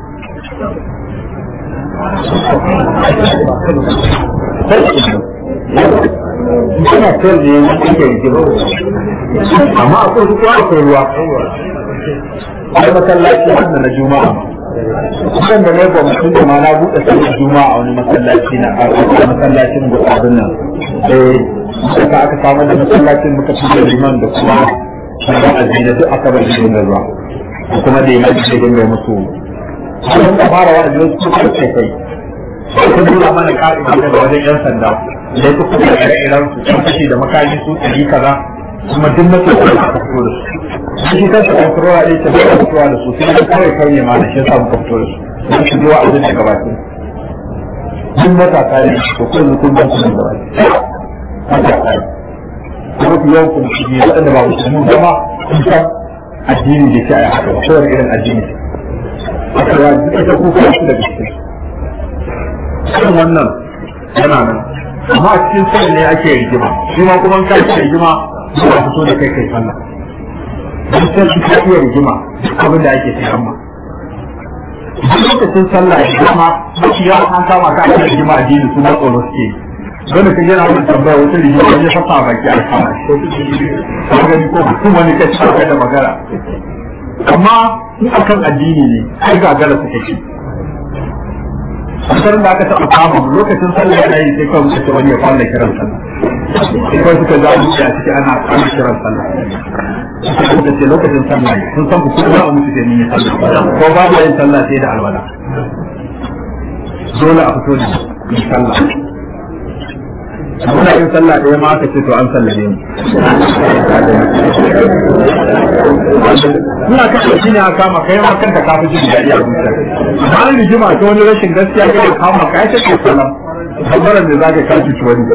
Ina sayar da yanzu ake rigima. Amma akwai su kuwa akwai ruwa. Ai masallaci wannan na Juma'a. Kusan da ne ba mutum da ma na buɗe sallar Juma'a a wani masallaci na a masallacin da abin nan. Eh, suka aka samu da masallacin muka fi da liman da kuma na azina duk aka bar shi da ruwa. Kuma da liman da dinga musu sun ka fara wa da su suka ce kai sun nuna mana ka'ida daga wajen yan sanda da su kuka da iran su sun kashe da makami su ɗari kaza kuma duk na tsoro aka fito da su shi kansa kontrola ɗaya ta bai fitowa da su sai kawai kai ne ma da shi yasa muka fito da su don su je wa abin da gabatin duk matasa ne to ko yanzu kun ban su da gabatin matasa ne kuma ku yau kun shi ne waɗanda ba musulmi zama kun san addini da ke a haka ba kowane irin addini aka ya ita kuka shi da gaske kan wannan yana nan amma a cikin sai ne ake rigima shi ma kuma ka ce rigima zuwa fito da kai kai sallah dan sai ka iya rigima abin da ake sai amma duk lokacin sallah ya zama mafi yawa an kama ka ake rigima a jini su na tsoro suke dole ka yana wani tambaya wata rigima wani fasa a baki a kama ka gani ko mutum wani kaci da magana amma in akan addini ne ai gagara su take kasar da aka taɓa kama lokacin sallah yana yi sai kawai kace wani ya fara kiran sallah ko suka za mu a ciki ana ana kiran sallah suka ce lokacin sallah ne sun san ku kuma a mutu sai mun yi sallah ko babu yin sallah sai da alwala dole a fito da yi sallah muna yin sallah ɗaya ma aka ce to an sallame mu ina kashe shi ne a kama kai ma kanka ka fi jin daɗi a zuciya amma an rigima ta wani rashin gaskiya ga da kama ka ya ce sallah tabbaran da za ka kashi ci wani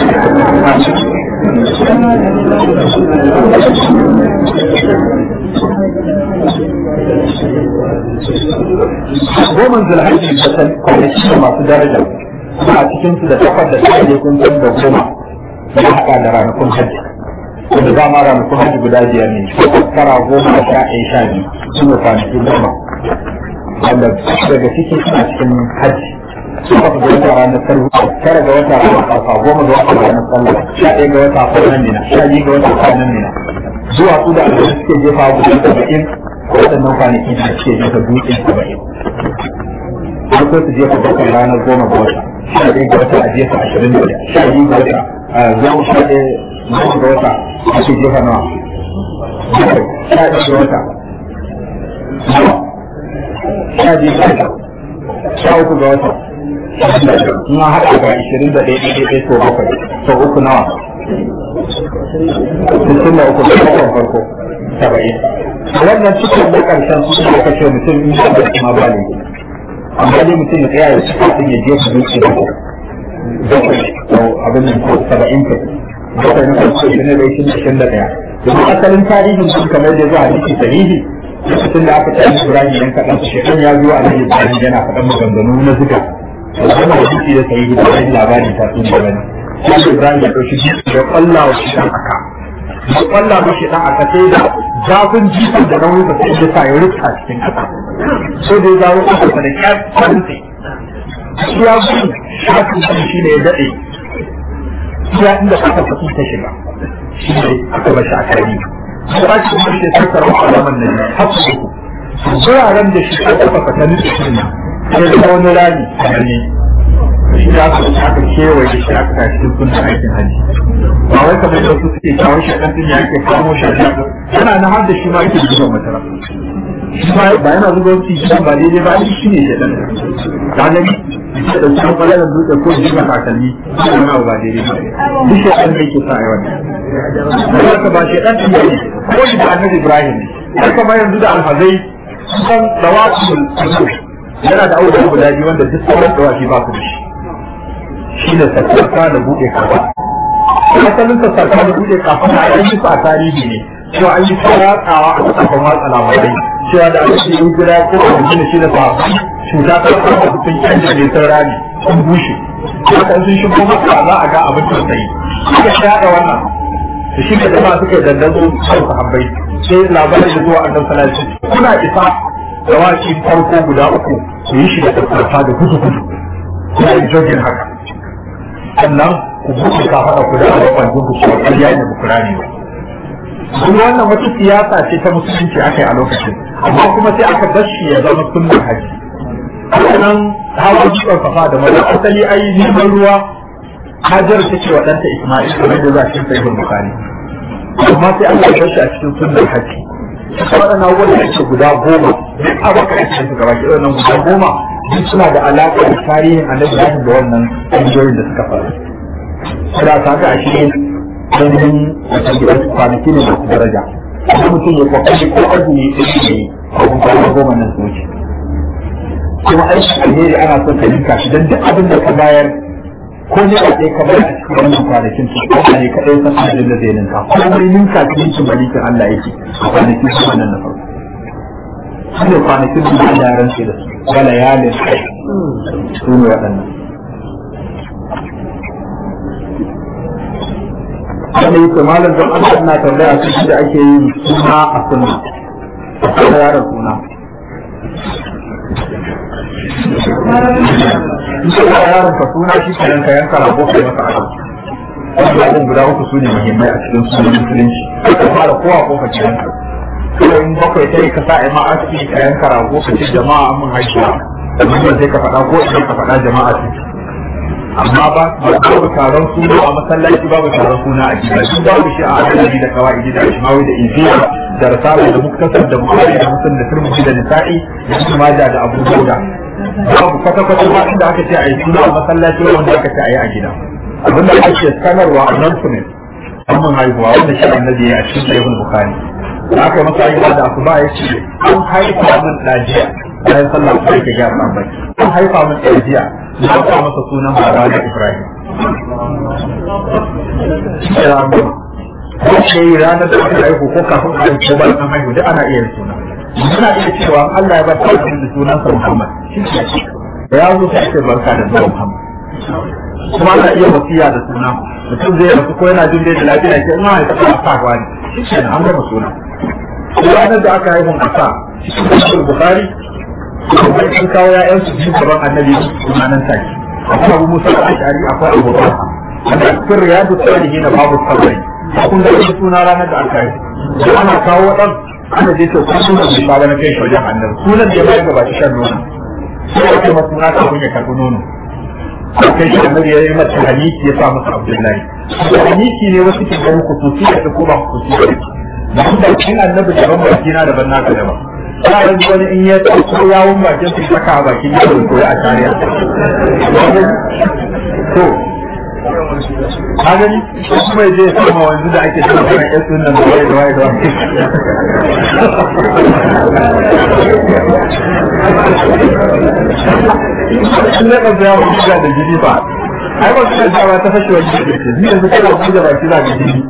goma zulhajji da san kwanaki masu daraja a cikin su da takwas da tsaye kun san da goma ya haɗa da ranakun hajji wanda za ma ranakun hajji guda biyar ne tara goma da sha ɗaya sha biyu su ne kwanaki goma wanda daga ciki suna cikin hajji takwas ga wata ranar sarhu tara ga wata ranar ƙasa goma ga wata ranar sallah sha ɗaya ga wata kwanan nina sha biyu ga wata kwanan nina zuwa su da alwani suke jefa guda saba'in waɗannan kwanaki da suke jefa dutsen saba'in farko su jefa bakwai ranar goma ga wata sha ɗaya ga wata a jefa ashirin da sha biyu ga wata zuwa sha ɗaya ga wata ake jefa nawa bakwai sha ɗaya ga wata sha biyu ga wata sha uku ga wata na haɗa ga ashirin da ɗaya ɗaya ɗaya sau bakwai sau uku nawa sittin da uku da bakwai farko saba'in wannan cikin na ƙarshen su ne kashe mutum in da kuma ba ne amma dai mutum ya tsaya ya ci kafin ya je su zuci da bakwai sau abin nan ko saba'in ka bakwai na farko shi ne da shi ashirin da ɗaya domin asalin tarihin sun kamar da zuwa hadisi sahihi lokacin da aka tsaye Ibrahim yan kaɗan shekan ya zo a nan Ibrahim yana faɗan maganganu na zuga wannan hadisi da sahihi da wani labari ta sun da wani sai Ibrahim ya ɗauki jiki ya ƙwalla wa shi ɗan aka ya ƙwalla wa shi ɗan aka sai da zafin jikin da nauyin da sai ya sa ya rufta cikin ƙasa so da ya zawo ƙasa da ƙyar kwanse shi ya gudu shafin shi ne ya daɗe iya inda aka fasi ta shiga shi ne aka bashi a karni ba shi kuma shi sai karɓar alaman nan ne har su uku wuraren da shi aka fasa ta nufi shi ne sai da wani rami kamar ne shi da aka aka kewaye shi aka tashi cikin sunan aikin hajji ba wai kamar da su suke kawo shi ɗan ɗin ya ke kamo shi a yana na har da shi ma yake zuba masara shi ma ba yana zuba wasu shi ba daidai ba shi ne shi ɗan ka gani da ɗauki kwallon dutse ko jiba kakalmi shi wani abu ba daidai ba duk shi ɗan da yake sa a yawan da haka ba shi ɗan ɗin ne ko shi da annabi ibrahim ne haka ma yanzu da alhazai kusan dawakul yana da aure guda biyu wanda duk sauran dawaki ba su da shi shi ne sassarka da buɗe kafa asalin sassarka da buɗe kafa na an yi su a tarihi ne cewa an yi tsaratsawa a kasafin watsa labarai cewa da aka ce in guda ko a jini shi da safa cuta ta kama da sun kyan da nisan rami sun bushe haka sun shigo maka za a ga abin tausayi suka shaɗa wannan da shi da jama'a suka yi dandazo kan sahabbai sai labarin da zuwa annabi sallallahu alaihi wasallam kuna isa dawaki farko guda uku su yi shi da sassarfa da gudu gudu kuna yin jogin haka sannan ku buɗe kafaɗa ku da alaƙon ku cewa ƙarya ne ku rani ba. Kuma wannan wata siyasa ce ta musulunci aka yi a lokacin, amma kuma sai aka bar shi ya zama sunnar haji. Sannan hawa jikin kafa da mata asali ai neman ruwa Hajar ta ce wa ɗanta Ismail kamar da za shi sai Bukhari. Amma sai aka bar shi a cikin sunnar haji. Waɗannan abubuwan da ake guda goma, duk abokan ake su gaba ke wannan guda goma duk suna da alaƙa da tarihin annabi Ibrahim da wannan ƙungiyoyin da suka faru. Kada ta ga ashe domin wata gidan kwanaki ne masu daraja. Kuma mutum ya kwakwai ko azumi ya ce ne a kuma goma nan su wuce. Kuma aiki alheri ana son ka ninka shi don duk abin da ka bayar ko ne a tsaye ka bayar a cikin wannan kwanakin su ko ne kaɗai san abin da zai ninka. Ko mai ninka cikin su malikin Allah yake a kwanakin su wannan na farko. Shi ne kwanakin da Allah ya rantse da su. wala yalin su ne waɗannan wanda yake malam don Allah ina tambaya su shi da ake yi suna a sunna a yaran suna in ka yaron ka suna shi ke yanka yanka rago kai masa aka wanda abin guda uku su ne muhimmai a cikin sunan musulunci ka fara kowa ko ka ci yanka kawai in bakwai sai ka sa ima aski ka yanka rago ka ce jama'a mun haihuwa amma sai ka faɗa ko idan ka faɗa jama'a ce amma ba babu taron suna a masallaci babu taron suna a gida duk babu shi a hadisi da kawai da ishmawi da injiya da risala da muktasar da bukhari da muslim da tirmidhi da nisa'i da ibn majah da abu dauda babu kwata kwata ba inda aka ce a yi suna a masallaci wanda aka ce a yi a gida abinda ake sanarwa announcement amman haihuwa wanda shi annabi ya a cikin sahihul bukhari da aka masa ayyuka da asuba ya ce an haifa min dajiya bayan sallah ko yake ga san bai an haifa min dajiya na sa masa sunan baba da Ibrahim ko shi ranar da aka haihu ko kafin a haihu ko bayan an haihu duk ana iya suna muna iya cewa Allah ya ba ta da sunan sa Muhammad ya zo ta ce barka da zuwa Muhammad kuma ana iya wasiya da suna mutum zai rasu ko yana jin da lafiya ke ina haifa a sa gwani shi ne an gama suna ranar da aka haihu a sa cikin Bukhari kuma sun kawo ya'yan su cikin gaban annabi suna nan take akwai abu musa al-ashari akwai abu bakar wanda cikin riyadu salihin na babu sabari kun ga wani suna ranar da aka yi da ana kawo dan ana je to kun suna bai ba na kai shi wajen annabi sunan da ya bayar gaba shan nono sai ake masa suna kafin ya karɓi nono kai shi annabi ya yi mata haniki ya sa masa abdullahi haniki ne wasu ke ganin kususi da ko ba kususi da kuma cikin annabi daban baki na daban naka daban yaran wani in ya ko yawon bakin su saka a bakin yawon koyi a tariya to ka gani ko kuma ya je ya sama wanzu da ake cewa kan yasu nan da waye da waye da waye in ne ka ya mutu da jini ba ai ba su da ta fashe wani jini ne yanzu kana buga baki za ka jini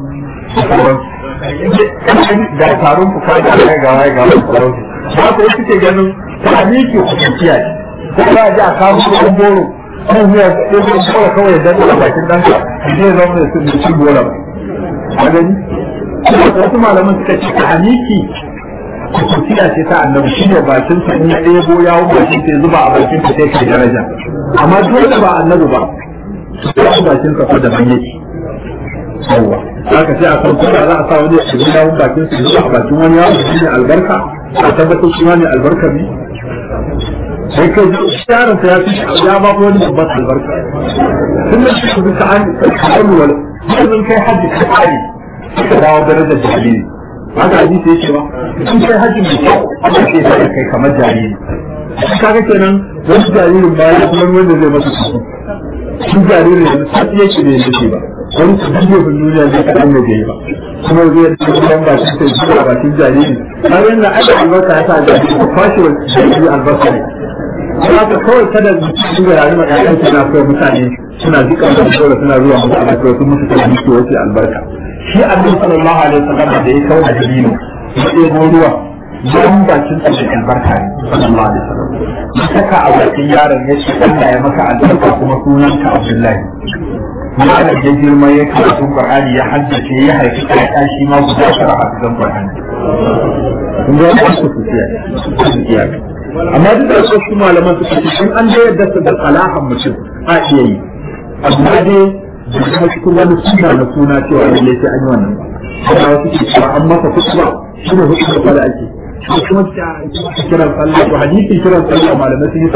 da taron ku kai da kai ga waye ga waye ba ku suke ganin ta miki hukunciya ce ko ba ji a kawo kudin goro kan zuwa ɗin goro kawai ya danna bakin ɗanka zai zama da su cin goro ba a gani wasu malaman suka ce ta miki hukunciya ce ta annabi shi ne bakin sa in ya ɗebo yawon bakin sa ya zuba a bakin sa sai kai daraja amma dole ba annabi ba su bakin sa ko da ban yake yawwa haka sai a san kuma za a sa wani ya shiga yawon bakin sa zuwa a bakin wani yawon shi ne albarka a tabbatar shi ne albarka ne sai kai yaron ya fi ya ba wani babban albarka tun da shi bisa an kan wal yanzu kai hajji ka kare ka dawo darajar jariri haka hadisi yake ba in kai hajji mai kyau Allah ke sa kai kamar jariri kaga kenan wani jaririn ba ya kuma wanda zai masa kasu shi jaririn yanzu sai yake da yake ba wani su bidiyo kun duniya zai kaɗan da bai ba kuma zai yi cikin ba shi sai zuwa bakin jariri har yana aika albarka ya sa jariri ko kwashe wa jariri albarka ne kuma ka kawai kada su ga yare ma ƴaƴan suna kawai mutane suna jika da dole suna zuwa musu albarka sun musu kan jiki wace albarka shi annabi sallallahu alaihi wasallam da ya kawo da dabino ya ɗebo ruwa yan bakin sa da albarka ne sallallahu alaihi wasallam ya saka a bakin yaron ya ce Allah ya maka albarka kuma sunanka Abdullahi malam ya girma ya karatu Qur'ani ya haddace ya haifi ƴaƴa shi ma guda tara a cikin Qur'ani kun ga wannan su tsiya amma duk da su malaman su ce in an da yadda su da salahan mutum a iya yi amma dai da kuma cikin wani suna na suna cewa lalle sai an yi wannan ba wasu ke cewa an masa kutuba shi ne hukumar da ake kuma kiran sallah to hadisi kiran sallah malamai sun yi